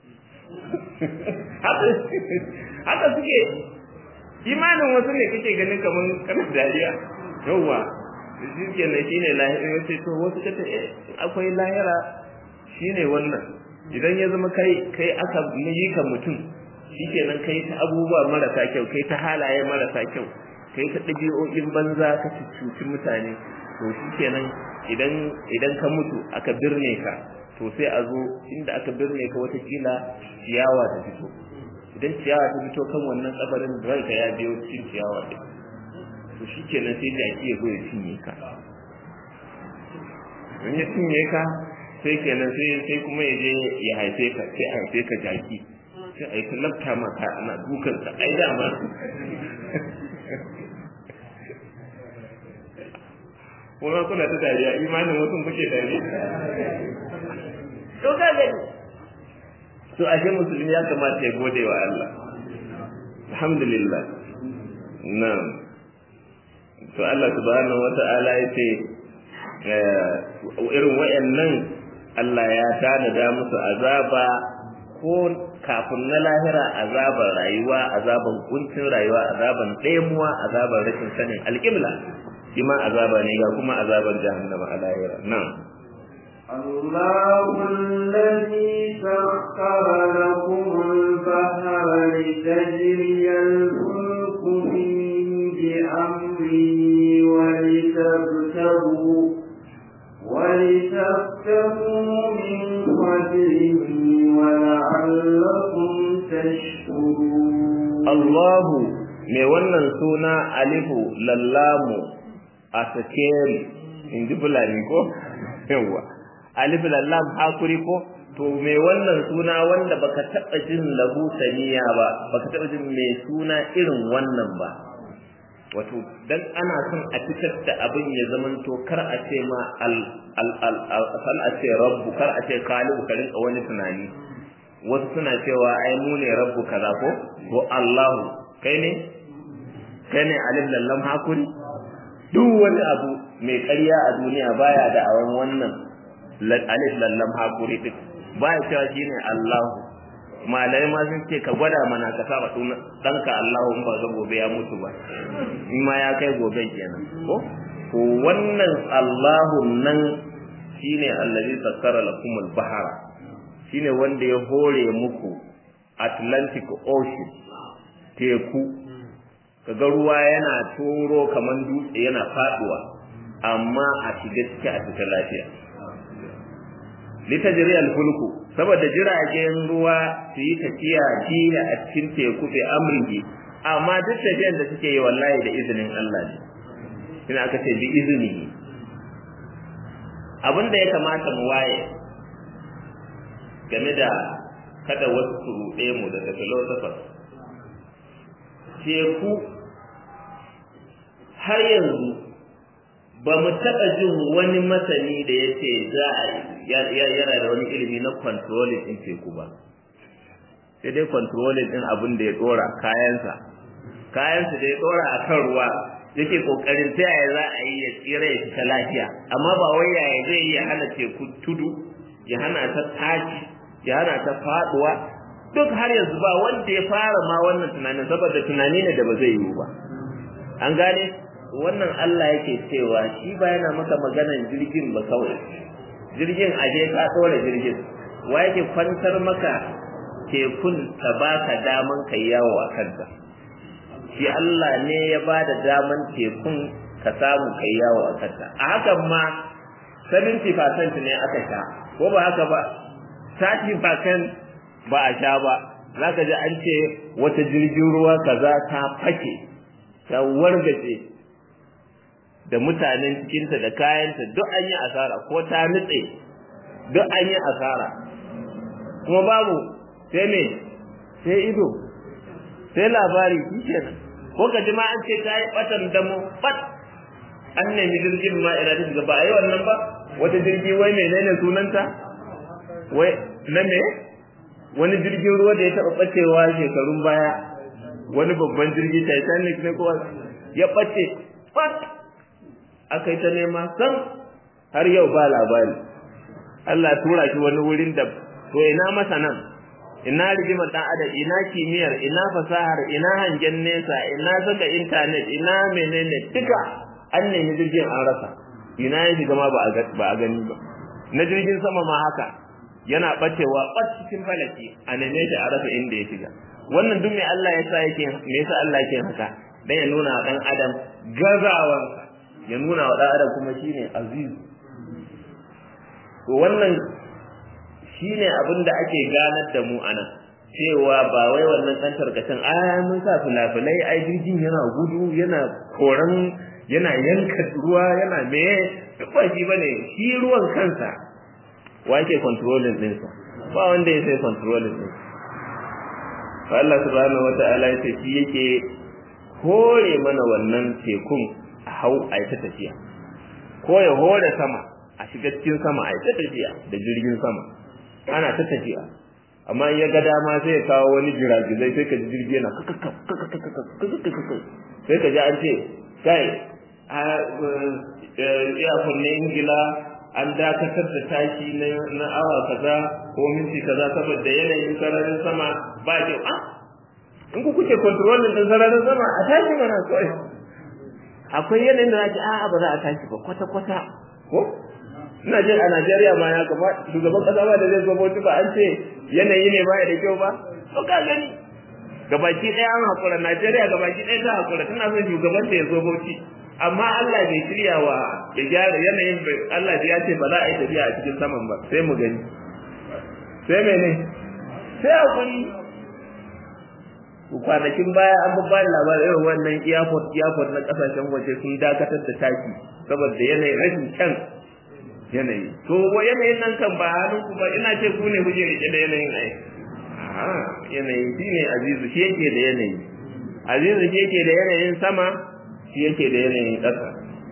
haka suke imanin wasu ne kake ganin kamar kana dariya yawa shi ke na shi ne lahira ya ce to wasu kata akwai lahira shi ne wannan idan ya zama kai kai aka yi ka mutum shi ke nan kai ta abubuwa marasa kyau kai ta halaye marasa kyau kai ta ɗabi'o'in banza ka cuci mutane to shi ke nan idan ka mutu aka birne ka to sai a zo inda aka birne ka watakila ciyawa ta fito idan ciyawa ta fito kan wannan kabarin ranka ya biyo cikin ciyawa ɗin to shi kenan sai jaki ya zo ya cinye ka in ya cinye ka sai kenan sai sai kuma ya je ya haife ka sai a haife ka jaki sai a yi ta lafta maka ana dukan ka ai dama kuma kuna ta dariya imanin wasu kuke dariya to ka gani to ashe musulmi ya kamata ya gode wa Allah alhamdulillah na'am to Allah subhanahu wata'ala ya ce irin wayannan Allah ya tanada musu azaba ko kafin na lahira azaban rayuwa azaban kuncin rayuwa azaban ɗemuwa azaban rashin sanin alƙibla shi ma azaba ne ga kuma azaban jahannama a lahira nan الله الذي سخر لكم البحر لتجري الفلك فيه بأمره ولتبتغوا ولتبتغوا من فضله ولعلكم تشكرون الله mai wannan suna alifu lallamu a sakeri in ji fulani ko yawwa alif lallam hakuri ko to me wannan suna wanda baka taba jin lahu saniya ba baka taba jin me suna irin wannan ba wato dan ana son a fitar da abin ya zaman to kar a ce ma al al al kar a ce rabbu kar a ce khaliqu ka rinka wani tunani wasu suna cewa ai mu ne rabbu kaza ko ko Allahu kai ne kai ne alif lallam hakuri duk wani abu mai ƙarya a duniya baya da awan wannan alif lallam hakuri din baya cewa shine Allah malai ma sun ce ka gwada mana ka saba ɗanka Allah in ba ga gobe ya mutu ba in ma ya kai gobe kenan ko to wannan Allahu nan shine allazi sakkara lakum al-bahara shine wanda ya hore muku Atlantic Ocean teku kaga ruwa yana turo kaman dutse yana faduwa amma a shiga ciki a cikin lafiya litajri al-fulku saboda jiragen ruwa su yi tafiya jiya a cikin teku bi amrihi amma duk tafiyan da suke yi wallahi da izinin Allah ne ina aka ce bi izini abin da ya kamata mu waye game da kada wasu su ruɗe mu daga philosophers teku har yanzu ba mu taɓa jin wani masani da ya ce za a yana da wani ilimi na controlling ɗin teku ba sai dai controlling ɗin abin da ya ɗora kayansa kayansa da ya ɗora a kan ruwa yake ƙoƙarin ta yaya za a yi ya tsira ya fita lafiya amma ba wai yaya zai yi ya hana teku tudu ya hana ta tashi ya hana ta faɗuwa duk har yanzu ba wanda ya fara ma wannan tunanin saboda tunani ne da ba zai yiwu ba an gane wannan Allah yake cewa shi ba yana maka maganan jirgin ba kawai jirgin aje ka tsora jirgin wa yake kwantar maka tekun ta baka daman kai yawo a kanta shi Allah ne ya ba da daman tekun ka samu kai yawo a kanta a hakan ma 70% ne aka sha ko ba haka ba 30% ba a sha ba zaka ji an ce wata jirgin ruwa kaza ta fake ta wargaje da mutanen cikinta da kayanta duk an yi asara ko ta nutse duk an yi asara kuma babu sai me sai ido sai labari shi kenan ko ka ji ma an ce ta yi batan damo bat an nemi jirgin ma ina da shiga ba a yi wannan ba wata jirgi wai menene sunanta wai na me wani jirgin ruwa da ya taɓa ɓacewa shekarun baya wani babban jirgi titanic ne ko ya ɓace bat aka yi ta nema san har yau ba labari Allah tura shi wani wurin da to ina masanan ina rigimar dan adam ina kimiyyar ina fasahar ina hangen nesa ina saka internet ina menene duka an nemi jirgin an rasa ina ya shiga ma ba a gani ba na jirgin sama ma haka yana bacewa bat cikin falaki a neme shi a rasa inda ya shiga wannan duk me Allah ya sa yake me yasa Allah yake haka dan ya nuna wa dan adam gazawansa ya nuna wa dan adam kuma shine aziz to wannan shine abin da ake ganar da mu anan cewa ba wai wannan dan tarkacin a mun sa fulafulai ai jirgin yana gudu yana koran yana yanka ruwa yana me ba shi bane shi ruwan kansa wa yake controlling din sa ba wanda ya sai controlling din fa Allah subhanahu wata'ala ya ce shi yake hore mana wannan tekun a hau a ta tafiya ko ya hore sama a shiga cikin sama a ta tafiya da jirgin sama ana ta tafiya amma in ya ga dama sai ya kawo wani jiragizai sai ka ji jirgi yana sai ka ji an ce kai a iyakun na ingila an dakatar da tashi na awa kaza ko minti kaza saboda yanayin sararin sama ba kyau a in ku kuke kontrolin din sararin sama a tashi mana kawai akwai yanayin da za ki a'a ba za a tashi ba kwata-kwata ko ina jin a Najeriya ma ya kama shugaban kasa ba da zai zo bauchi ba an ce yanayi ne ba da kyau ba to ka gani gabaki ɗaya an hakura Najeriya gabaki ɗaya ta hakura tana son shugaban da ya zo bauchi amma Allah bai shirya wa ya gyara yanayin Allah ya ce ba za a yi tafiya a cikin saman ba sai mu gani sai mene sai hakuri kwanakin baya an babba da labarin irin wannan airport airport na kasashen waje sun dakatar da taki saboda yanayin rashin kyan yanayi to wa yanayin nan kan ba hannun ku ba ina ce ku ne kuke rike da yanayin ai a yanayi shi ne azizu shi yake da yanayi azizu shi yake da yanayin sama shi yake da yanayin ƙasa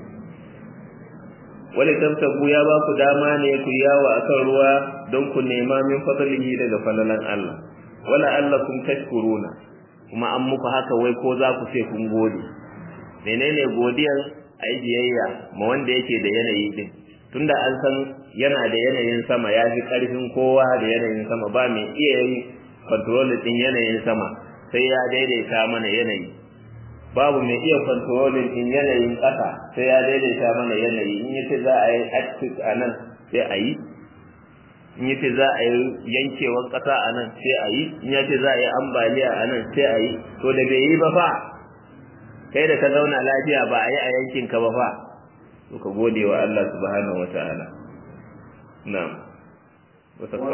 wani tabtabu ya ba ku dama ne ku yawo akan ruwa don ku nema min fadlihi daga falalan Allah wala allakum tashkuruna kuma an muku haka wai ko za ku ce kun gode menene godiyar ai biyayya ma wanda yake da yanayi din tunda an san yana da yanayin sama ya fi ƙarfin kowa da yanayin sama ba mai iya yin control din yanayin sama sai ya daidaita mana yanayi babu mai iya control din yanayin ƙasa sai ya daidaita mana yanayi in yace za a yi active a nan sai a yi in yace za a yi yankewar ƙasa a nan sai a yi in yace za a yi ambaliya a nan sai a yi to da bai yi ba fa kai da ka zauna lafiya ba a yi a yankinka ba fa ka gode wa Allah subhanahu wata'ala na'am وسخر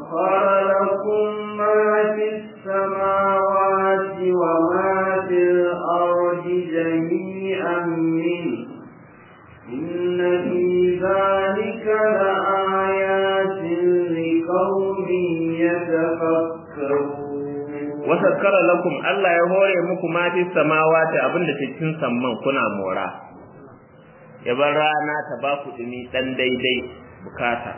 لكم ما في السماوات وما في الأرض جميعا منه إن في ذلك لآيات لقوم يتفكرون wasakkara lakum Allah ya hore muku ma fi samawati abinda cikin samman kuna mora ya bar rana ta ba ku dumi dan daidai bukata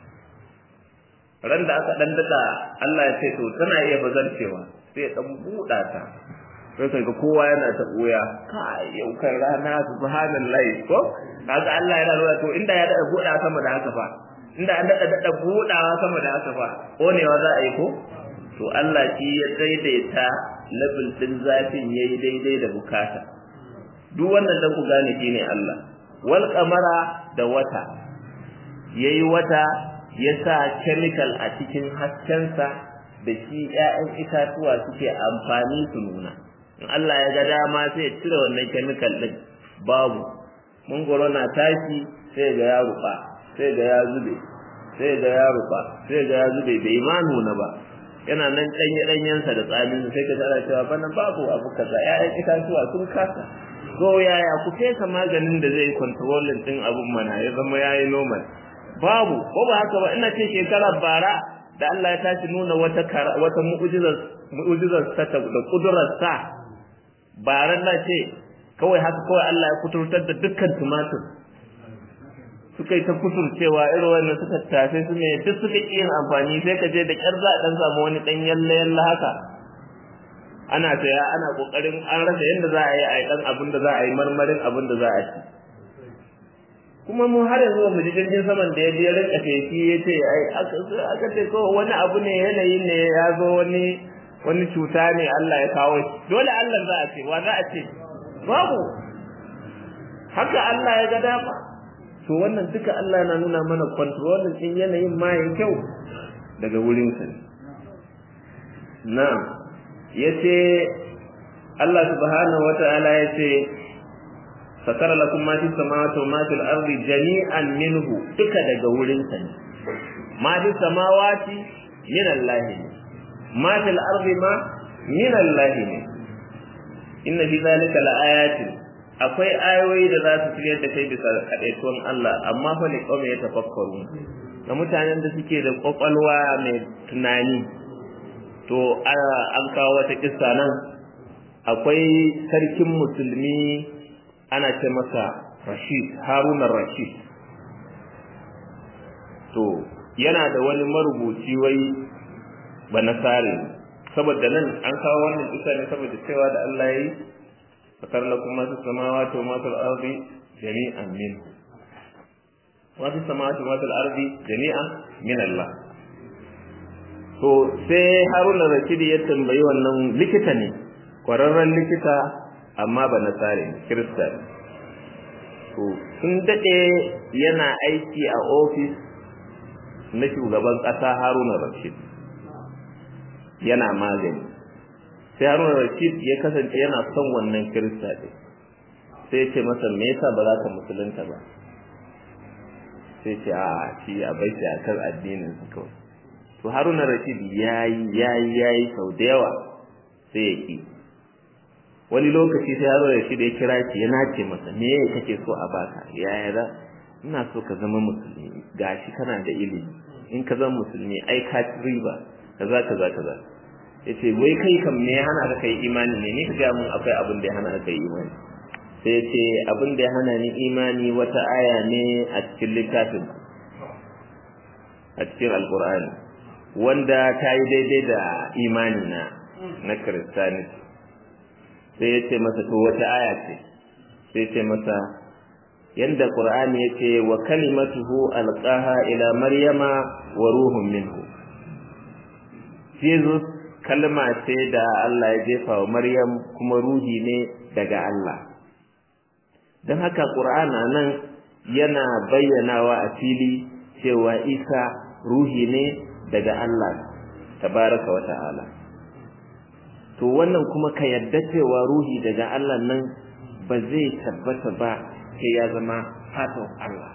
ran da aka dan dada Allah ya ce to tana iya bazarcewa sai ya dan buda ta sai kaga kowa yana ta boya kai yau kan rana subhanallahi ko kaga Allah yana nuna to inda ya dada buda sama da haka fa inda an dada dada budawa sama da haka fa konewa za a yi ko to Allah shi ya daidaita level din zafin yayi daidai da bukata duk wannan dan ku gane shine Allah wal qamara da wata yayi wata ya sa chemical a cikin haskensa da shi ƴaƴan itatuwa suke amfani su nuna in Allah ya ga dama sai ya cire wannan chemical din babu mangoro na tashi sai ga ya ruba sai ga ya zube sai ga ya ruba sai ga ya zube bai ma nuna ba yana nan ɗanye ɗanyensa da tsamin sai ka tsara cewa bana babu abu kaza ƴaƴan itatuwa sun kasa ko yaya ku fesa maganin da zai controlling din abun mana ya zama yayi normal babu ko ba haka ba ina ce shekarar bara da Allah ya tashi nuna wata wata mu'jizar mu'jizarsa da kudurarsa ba ran na ce kawai haka kawai Allah ya kuturtar da dukkan tumatur suka yi ta kuturcewa irin wannan suka tafe su ne duk suka ƙi yin amfani sai ka je da ƙyar za a ɗan samu wani ɗan yalle yalle haka ana saya ana ƙoƙarin an rasa yadda za a yi a yi ɗan abin da za a yi marmarin abin da za a ci kuma mu har yanzu ba mu ji jirgin saman da ya je rinka feshi ya ce ai aka ce ko wani abu ne yanayi ne ya zo wani wani cuta ne Allah ya kawo shi dole Allah za a ce wa za a ce babu haka Allah ya ga dama to wannan duka Allah na nuna mana controlling din yanayin ma yayin kyau daga wurin sa na'am yace Allah subhanahu wata'ala yace sakara lakum ma fis samawati wa ma fil ardi jami'an minhu duka daga wurin sa ne ma fis samawati min Allah ne ma fil ardi ma min Allah ne inna fi zalika laayatin akwai ayoyi da za su fiye da kai bisa kadaituwan Allah amma fa ne kawai ya tafakkaru ga mutanen da suke da kwakwalwa mai tunani to an kawo wata kissa nan akwai sarkin musulmi ana ce masa Rashid Haruna Rashid to yana da wani marubuci wai banasare saboda nan an kawo wannan kissa ne saboda cewa da Allah yayi fakar lakum ma fis samawati wa ma fil ardi jami'an min wa fis samawati wa ma fil ardi jami'an min Allah to sai Haruna Rashid ya tambayi wannan likita ne kwararren likita amma ba na tsare kirista ne to sun daɗe yana aiki a ofis na shugaban ƙasa Haruna Rashid yana magani sai haruna rashid ya kasance yana son wannan kirista ɗin sai ce masa me yasa ba za ka musulunta ba sai ce a shi a bai shi akan addinin su kawai to haruna rashid yayi yayi yayi sau da yawa sai ya ki wani lokaci sai haruna rashid ya kira shi ya nace masa me kake so a baka yaya za ina so ka zama musulmi gashi kana da ilimi in ka zama musulmi ai ka riba kaza kaza kaza yace wai kai kam me ya hana ka kai imani ne ni kaga mun akwai abin da ya hana ka kai imani sai yace abin da ya hana ni imani wata aya ne a cikin littafin a cikin alqur'ani wanda ta yi daidai da imani na na kristani sai yace masa to wata aya ce sai yace masa yanda qur'ani yace wa kalimatuhu alqaha ila maryama wa ruhun minhu Jesus kalma ce da Allah ya jefa wa Maryam kuma ruhi ne daga Allah don haka Qur'ana nan yana bayyanawa a fili cewa Isa ruhi ne daga Allah tabaraka wa ta'ala to wannan kuma ka yadda cewa ruhi daga Allah nan ba zai tabbata ba sai ya zama fatan Allah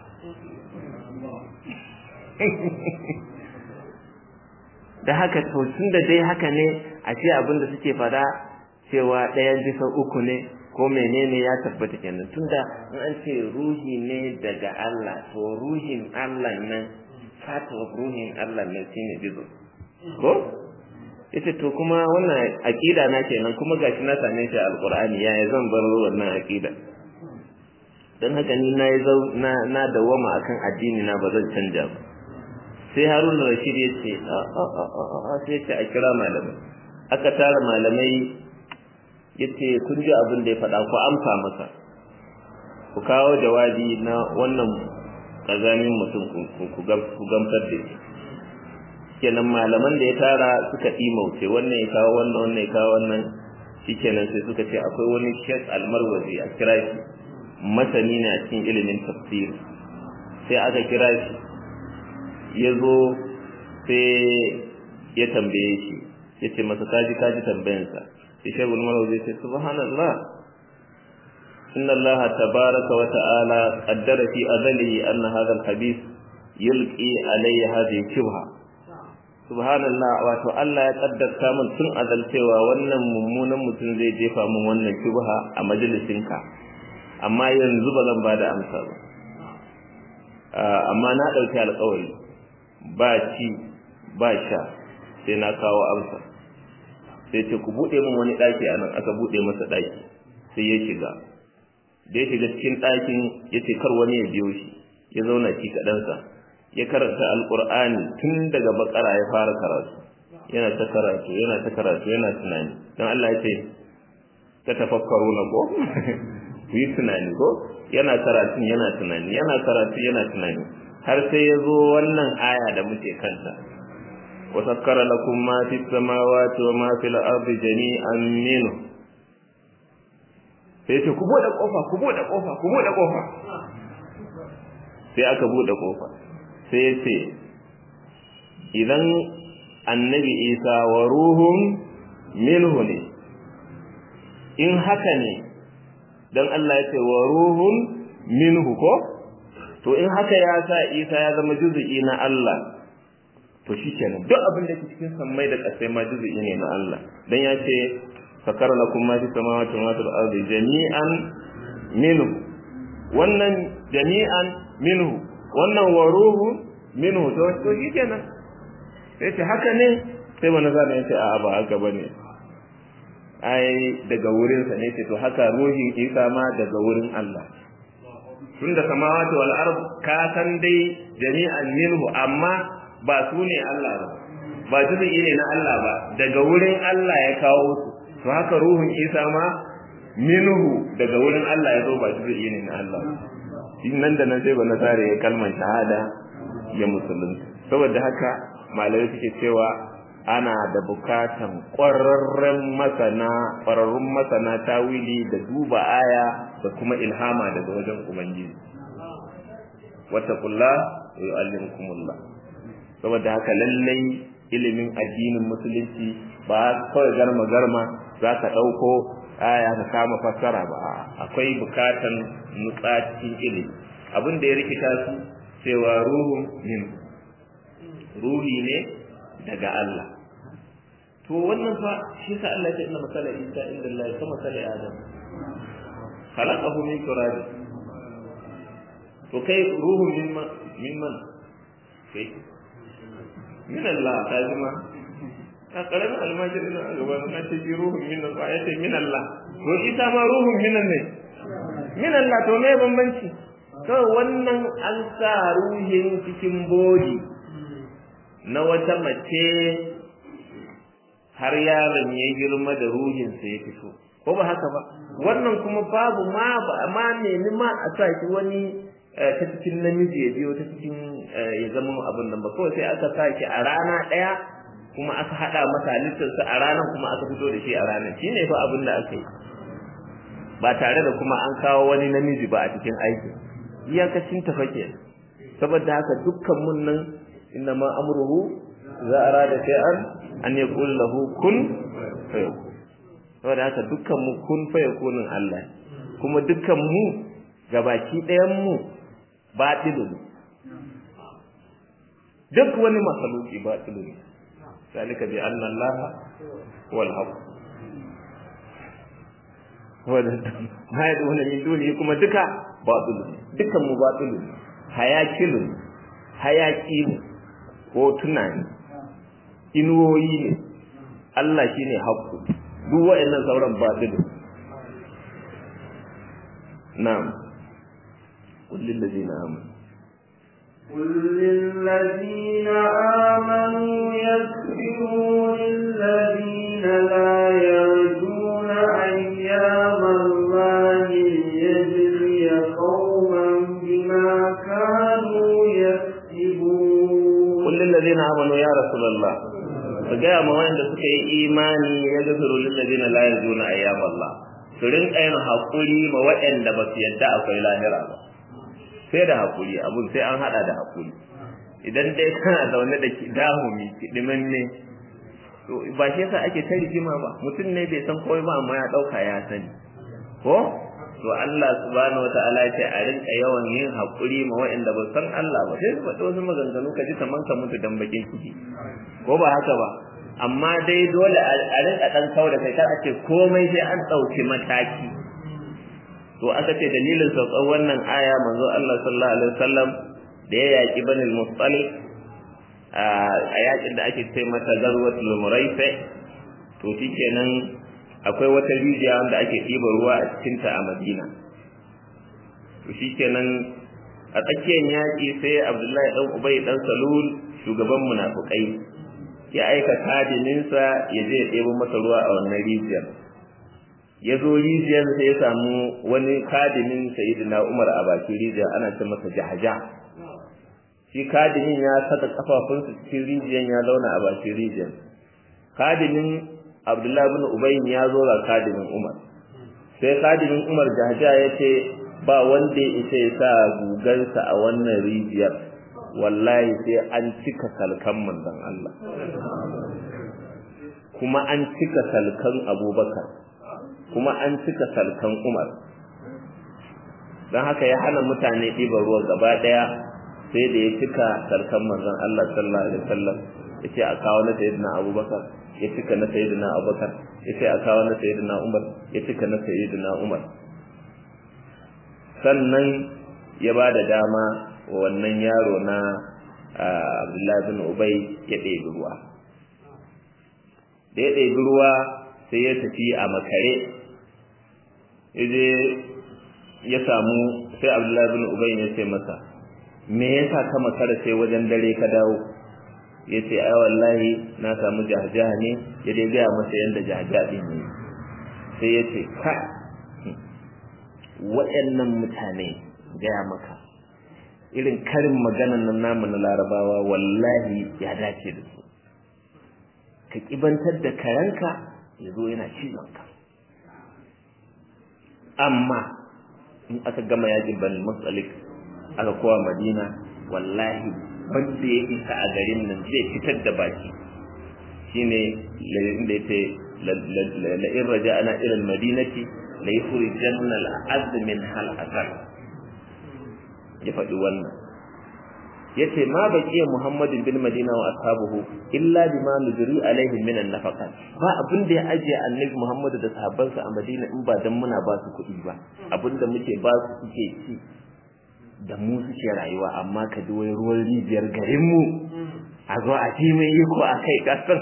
da haka to tun da dai haka ne a ce abin da suke fada cewa ɗayan bisa uku ne ko menene ya tabbata kenan tunda in an ce ruhi ne daga Allah to ruhin Allah nan part of ruhin Allah nan shine jizo ko yace to kuma wannan aqida na kenan kuma gashi na same shi a alqur'ani yaya zan bar wannan aqida dan haka ni na na na dawama akan addini na ba zan canja ba sai harun rashid ya ce a sai ce a kira malamai aka tara malamai ya ce kun ji abin da ya faɗa ku amsa masa ku kawo jawabi na wannan ƙazamin mutum ku gamsar da shi kenan malaman da ya tara suka ɗimauce wannan ya kawo wannan wannan ya kawo wannan shikenan sai suka ce akwai wani shek almarwazi a kira shi masani ne a cikin ilimin tafsiri sai aka kira shi ya zo sai ya tambaye shi ya ce masa kaji kaji tambayansa sai shagul malau zai ce subhanallah inna Allah tabaraka wa ta'ala qaddara fi azalihi anna hadha al-habith yulqi alayya hadhihi shubha subhanallah wato Allah ya kaddarta min tun azal cewa wannan mummunan mutum zai jefa min wannan shubha a majalisinka amma yanzu ba zan bada amsa ba amma na dauki alƙawari ba ci ba sha sai na kawo amsa sai ce ku buɗe min wani ɗaki a nan aka buɗe masa ɗaki sai ya shiga da ya shiga cikin ɗakin ya ce kar wani ya biyo shi ya zauna shi kaɗansa ya karanta alƙur'ani tun daga bakara ya fara karatu yana ta karatu yana ta karatu yana tunani don Allah ya ce ta tafakkaru na ko ku yi tunani ko yana karatu yana tunani yana karatu yana tunani har sai ya zo wannan aya da muke kanta wa sakkara lakum ma fi samawati wa ma fil ardi jami'an minhu sai ce ku bude kofa ku bude kofa ku bude kofa sai aka bude kofa sai ya ce idan annabi isa wa ruhun minhu ne in haka ne don Allah ya ce wa ruhun minhu ko to in haka ya sa isa ya zama juzu'i na Allah to shikenan duk abin da ke cikin sammai da ƙasai ma juzu'i ne na Allah dan ya ce fakar lakum ma fi samawati wa fil ardi jami'an minhu wannan jami'an minhu wannan wa ruhun minhu to to shikenan sai ce haka ne sai wani zana ya ce a'a ba haka bane ai daga wurinsa ne ce to haka ruhin isa ma daga wurin Allah tunda samawati wal ard ka san dai jami'an minhu amma ba su ne Allah ba ba juzu'i ne na Allah ba daga wurin Allah ya kawo su to haka ruhun isa ma minhu daga wurin Allah ya zo ba juzu'i ne na Allah nan da nan sai ba na tare ya kalmar shahada ya musulunta saboda haka malamai suke cewa ana da bukatan ƙwararren masana ƙwararrun masana tawili da duba aya da kuma ilhama daga wajen ubangiji wattaqullah wa yu'allimukumullah saboda haka lallai ilimin addinin musulunci ba kawai garma garma za ka ɗauko aya ka kama fassara ba akwai bukatan nutsa cikin ilimi abin da ya rikita su cewa ruhun min ruhi ne daga Allah to wannan fa shi sa Allah ya ce inna masala Isa inda Allah ka masala Adam khalaqahu min turab to kai ruhun min min man kai min Allah ta jima a karamin almajiri na gaba na ce ji ruhun min Allah ya ce min Allah to Isa ma ruhun min ne min Allah to me bambanci kawai wannan an sa ruhin cikin bodi na wata mace har yaron ya girma da ruhinsa ya fito ko ba haka ba wannan kuma babu ma ba ma nemi ma a sa shi wani ta cikin namiji ya biyo ta cikin ya zama abin nan ba kawai sai aka sa shi a rana ɗaya kuma aka haɗa masa halittarsa a ranar kuma aka fito da shi a ranar shi ne fa abin da aka yi ba tare da kuma an kawo wani namiji ba a cikin aiki iyakacin tafake saboda haka dukkan mun nan innama amruhu za a rada shay'an an yaqul lahu kun fayakun saboda haka dukkan mu kun fayakunin Allah kuma dukkan mu gabaki ɗayan mu batilun duk wani makhluki batilun zalika bi anna Allah wal haqq wanda ma yaduna min duni kuma duka batilun dukkan mu batilun hayakilun hayaki ne ko tunani inuwoyi ne Allah shine haqqu duk wa'annan sauran batilu na'am qul lil ladina amanu قل للذين آمنوا يغفروا للذين لا يرجون أيام الله ليجزي قوما بما كانوا يكسبون قل للذين آمنوا يا رسول الله ka gaya ma wanda suka yi imani ya gafiru lillazina la yarjuna ayyam Allah su rinka yin hakuri ma waɗanda ba su yadda akwai lahira ba sai da hakuri abun sai an hada da hakuri idan dai kana zaune da dahumi kidimin ne to ba shi yasa ake ta rigima ba mutum ne bai san komai ba amma ya dauka ya sani ko to Allah subhanahu wataala ya ce a rinka yawan yin hakuri ma waɗanda ba san Allah ba sai su faɗi wasu maganganu ka ji kaman ka mutu dan bakin ciki ko ba haka ba amma dai dole a rinka dan kawo da kai kar a ce komai sai an ɗauki mataki to aka ce dalilin saukar wannan aya manzo Allah sallallahu alaihi wasallam da ya yaki banil mustalik a yakin da ake ce mata garwatul muraifa to shikenan akwai wata rijiya wanda ake ɗiba ruwa a cikinta a madina to shikenan a tsakiyar yaƙi sai abdullahi ɗan ubai ɗan salul shugaban munafukai ya aika kadininsa ya je ya ɗebo masa ruwa a wannan rijiyar ya zo rijiyar sai ya samu wani kadimin sayyidina umar a bakin rijiyar ana ce masa jahaja shi kadimin ya saka kafafunsa cikin rijiyar ya zauna a bakin rijiyar kadimin abdullahi bin ubayin ya zo ga kadimin umar sai kadimin umar jahaja ya ce ba wanda ya isa ya sa gugansa a wannan rijiyar wallahi sai an cika salkan manzon Allah kuma an cika salkan abubakar kuma an cika salkan umar don haka ya hana mutane ɗiban ruwa gaba ɗaya sai da ya cika salkan manzon Allah sallallahu alaihi wasallam ya ce a kawo na sayyidina abubakar ya cika na sayyidina abubakar ya ce a kawo na sayyidina umar ya cika na sayyidina umar sannan ya ba da dama wa wannan yaro na abdullahi bin ubai ya ɗebi ruwa da ya ɗebi ruwa sai ya tafi a makare yaje ya samu sai abdullahi bin ubai ya ce masa me yasa ka makara sai wajen dare ka dawo ya ce ai wallahi na samu jahajaha ne ya dai gaya masa yadda jahajaha ɗin ne sai ya ce ka waɗannan mutane gaya maka irin karin maganan nan namu na larabawa wallahi ya dace da su ka kibantar da kayanka ya zo yana cizonka amma in aka gama yajin bani matsalik aka kowa madina wallahi wanda ya isa a garin nan zai fitar da baki shine lalin da ya ce la'in raja ana irin madinati la yukhrijanna al-azz min hal asar ya faɗi wannan yace ma baqiya muhammadin bil madina wa ashabuhu illa bima nujri alaihim min an-nafaqat ba abin da ya ajiye annabi muhammadu da sahabbansa a madina in ba dan muna ba su kuɗi ba abin da muke ba su suke ci da mu suke rayuwa amma ka ji wai ruwan rijiyar garin mu a zo a ci mai iko a kai kasar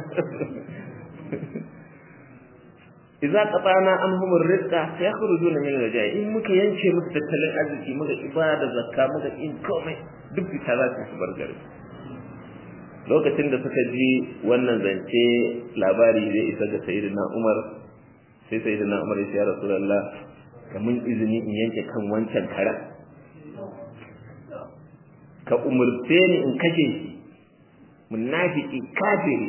idza qatana anhum ar-rizqa sayakhrujuna min al-jai in muka yanke musu tattalin arziki muka ibada zakka muka in komai duk fita za su bar gari lokacin da suka ji wannan zance labari zai isa ga sayyidina Umar sai sayyidina Umar ya ce ya Rasulullah ka mun izini in yanke kan wancan kara ka umurce ni in kashe shi munafiki kafiri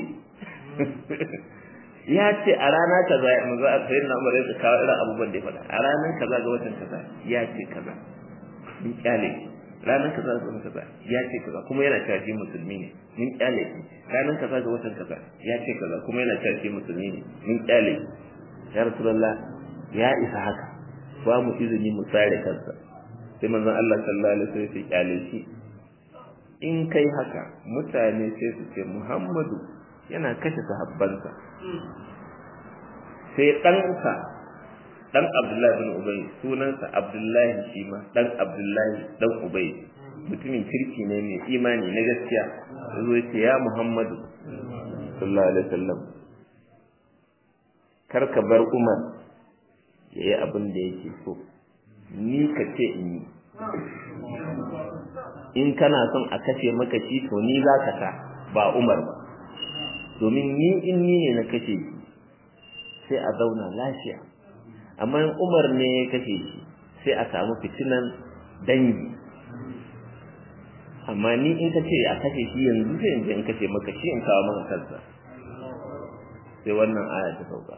ya ce a rana kaza manzo a sayin na umar ya kawo irin abubuwan da ya faɗa a ranar kaza ga watan kaza ya ce kaza mun kyale ranar kaza ga watan kaza ya ce kaza kuma yana cewa shi musulmi ne mun kyale ranar kaza ga watan kaza ya ce kaza kuma yana cewa shi musulmi ne mun kyale ya rasulullah ya isa haka ba mu izini mu tsare kansa sai manzon Allah sallallahu alaihi wasallam ya kyale shi in kai haka mutane sai su ce Muhammadu yana kashe sahabbansa sai ɗansa ɗan Abdullahi bin Ubay sunansa Abdullahi shi ma ɗan Abdullahi ɗan Ubay mutumin kirki ne mai imani na gaskiya zo ce ya Muhammadu sallallahu alaihi wasallam kar ka bar Umar ya yi abin da yake so ni ka ce in yi in kana son a kashe maka shi to ni za ka sa ba Umar ba domin ni in ni ne na kashe shi sai a zauna lafiya amma in Umar ne ya kashe shi sai a samu fitinan dangi amma ni in ka ce a kashe shi yanzu sai in je in kashe maka shi in kawo maka kansa sai wannan aya ta sauka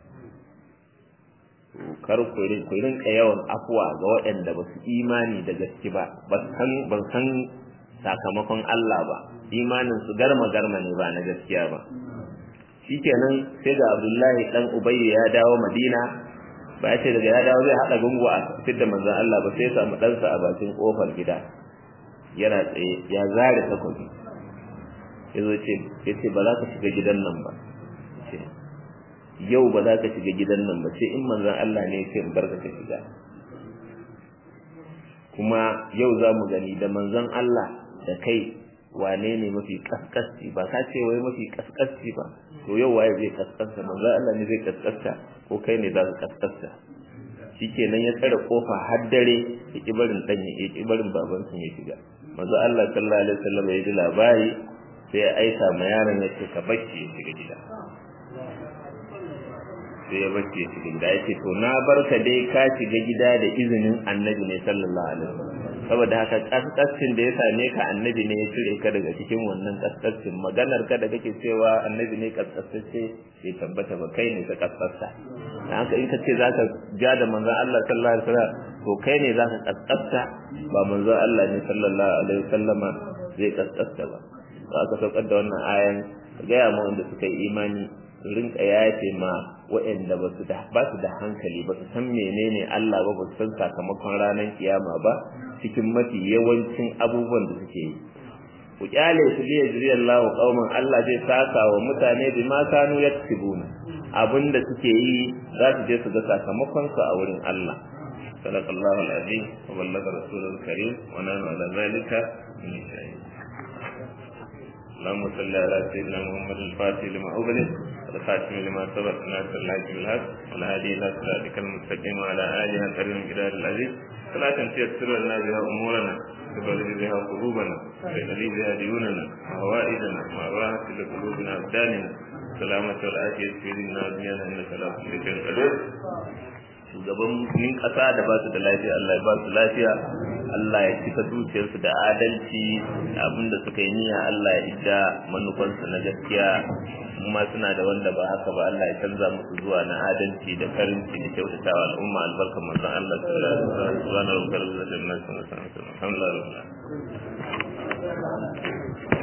kar ku rinka yawan afuwa ga waɗanda ba su imani da gaske ba ba san sakamakon Allah ba imanin su garma garma ne ba na gaskiya ba shikenan sai ga Abdullahi dan Ubayy ya dawo Madina ba ya ce daga ya dawo zai hada gungu a fitar da manzon Allah ba sai ya samu ɗansa a bakin kofar gida yana tsaye ya zare takobi yazo ce yace ba za ka shiga gidan nan ba yau ba za ka shiga gidan nan ba sai in manzon Allah ne ya in barka ka shiga kuma yau za mu gani da manzon Allah da kai wane ne mafi kaskasci ba ka ce wai mafi kaskasci ba to yau waye zai kaskasta manzo Allah ne zai kaskasta ko kai ne za ka kaskasta shikenan ya tsare kofa har dare ya ki barin dan ya ki barin baban sun ya shiga manzo Allah sallallahu alaihi wasallam ya ji labari sai ya aika ma yaron ya ce ka bacci ya shiga gida sai ya bacci ya shiga gida ya ce to na barka dai ka shiga gida da izinin annabi ne sallallahu alaihi wasallam saboda haka kaskascin da ya same ka annabi ne ya cire ka daga cikin wannan kaskascin maganar ka da kake cewa annabi ne kaskasce bai tabbata ba kai ne ka kaskasta dan haka in ka ce zaka ja da manzon Allah sallallahu alaihi wasallam to kai ne zaka kaskasta ba manzon Allah ne sallallahu alaihi wasallama zai kaskasta ba to aka saukar da wannan ayan gaya mu wanda suka yi imani su rinka yafe ma waɗanda ba su da ba su da hankali ba su san menene Allah ba ba su san sakamakon ranar kiyama ba cikin mafi yawancin abubuwan da suke yi ku kyale su liya jiri Allah qauman Allah zai saka wa mutane bi ma kanu yaktubuna abinda suke yi za su je su ga sakamakon su a wurin Allah sallallahu alaihi wa ballaga rasulul karim wa nanu ala zalika min shay'in اللهم صل على سيدنا محمد الفاتح لما أغلق والخاتم لما سبق ناصر الله بالحق والهادي إلى صراطك المستقيم وعلى آله الكريم الجلال العزيز صلاة تيسر لنا بها أمورنا تبلغ بها قلوبنا وتهدي بها ديوننا وهوائجنا وأراحة لقلوبنا أبداننا سلامة والعافية في ديننا ودنيانا إنك لا كل شيء قدير shugabannin ƙasa da ba su da lafiya Allah ya ba su lafiya Allah ya cika zuciyarsu da adalci abinda suka yi niyya Allah ya idda manufansu na gaskiya kuma suna da wanda ba haka ba Allah ya canza musu zuwa na adalci da karinci da kyautatawa al'umma albarkar manzon Allah sallallahu alaihi wasallam subhanahu wa ta'ala alhamdulillah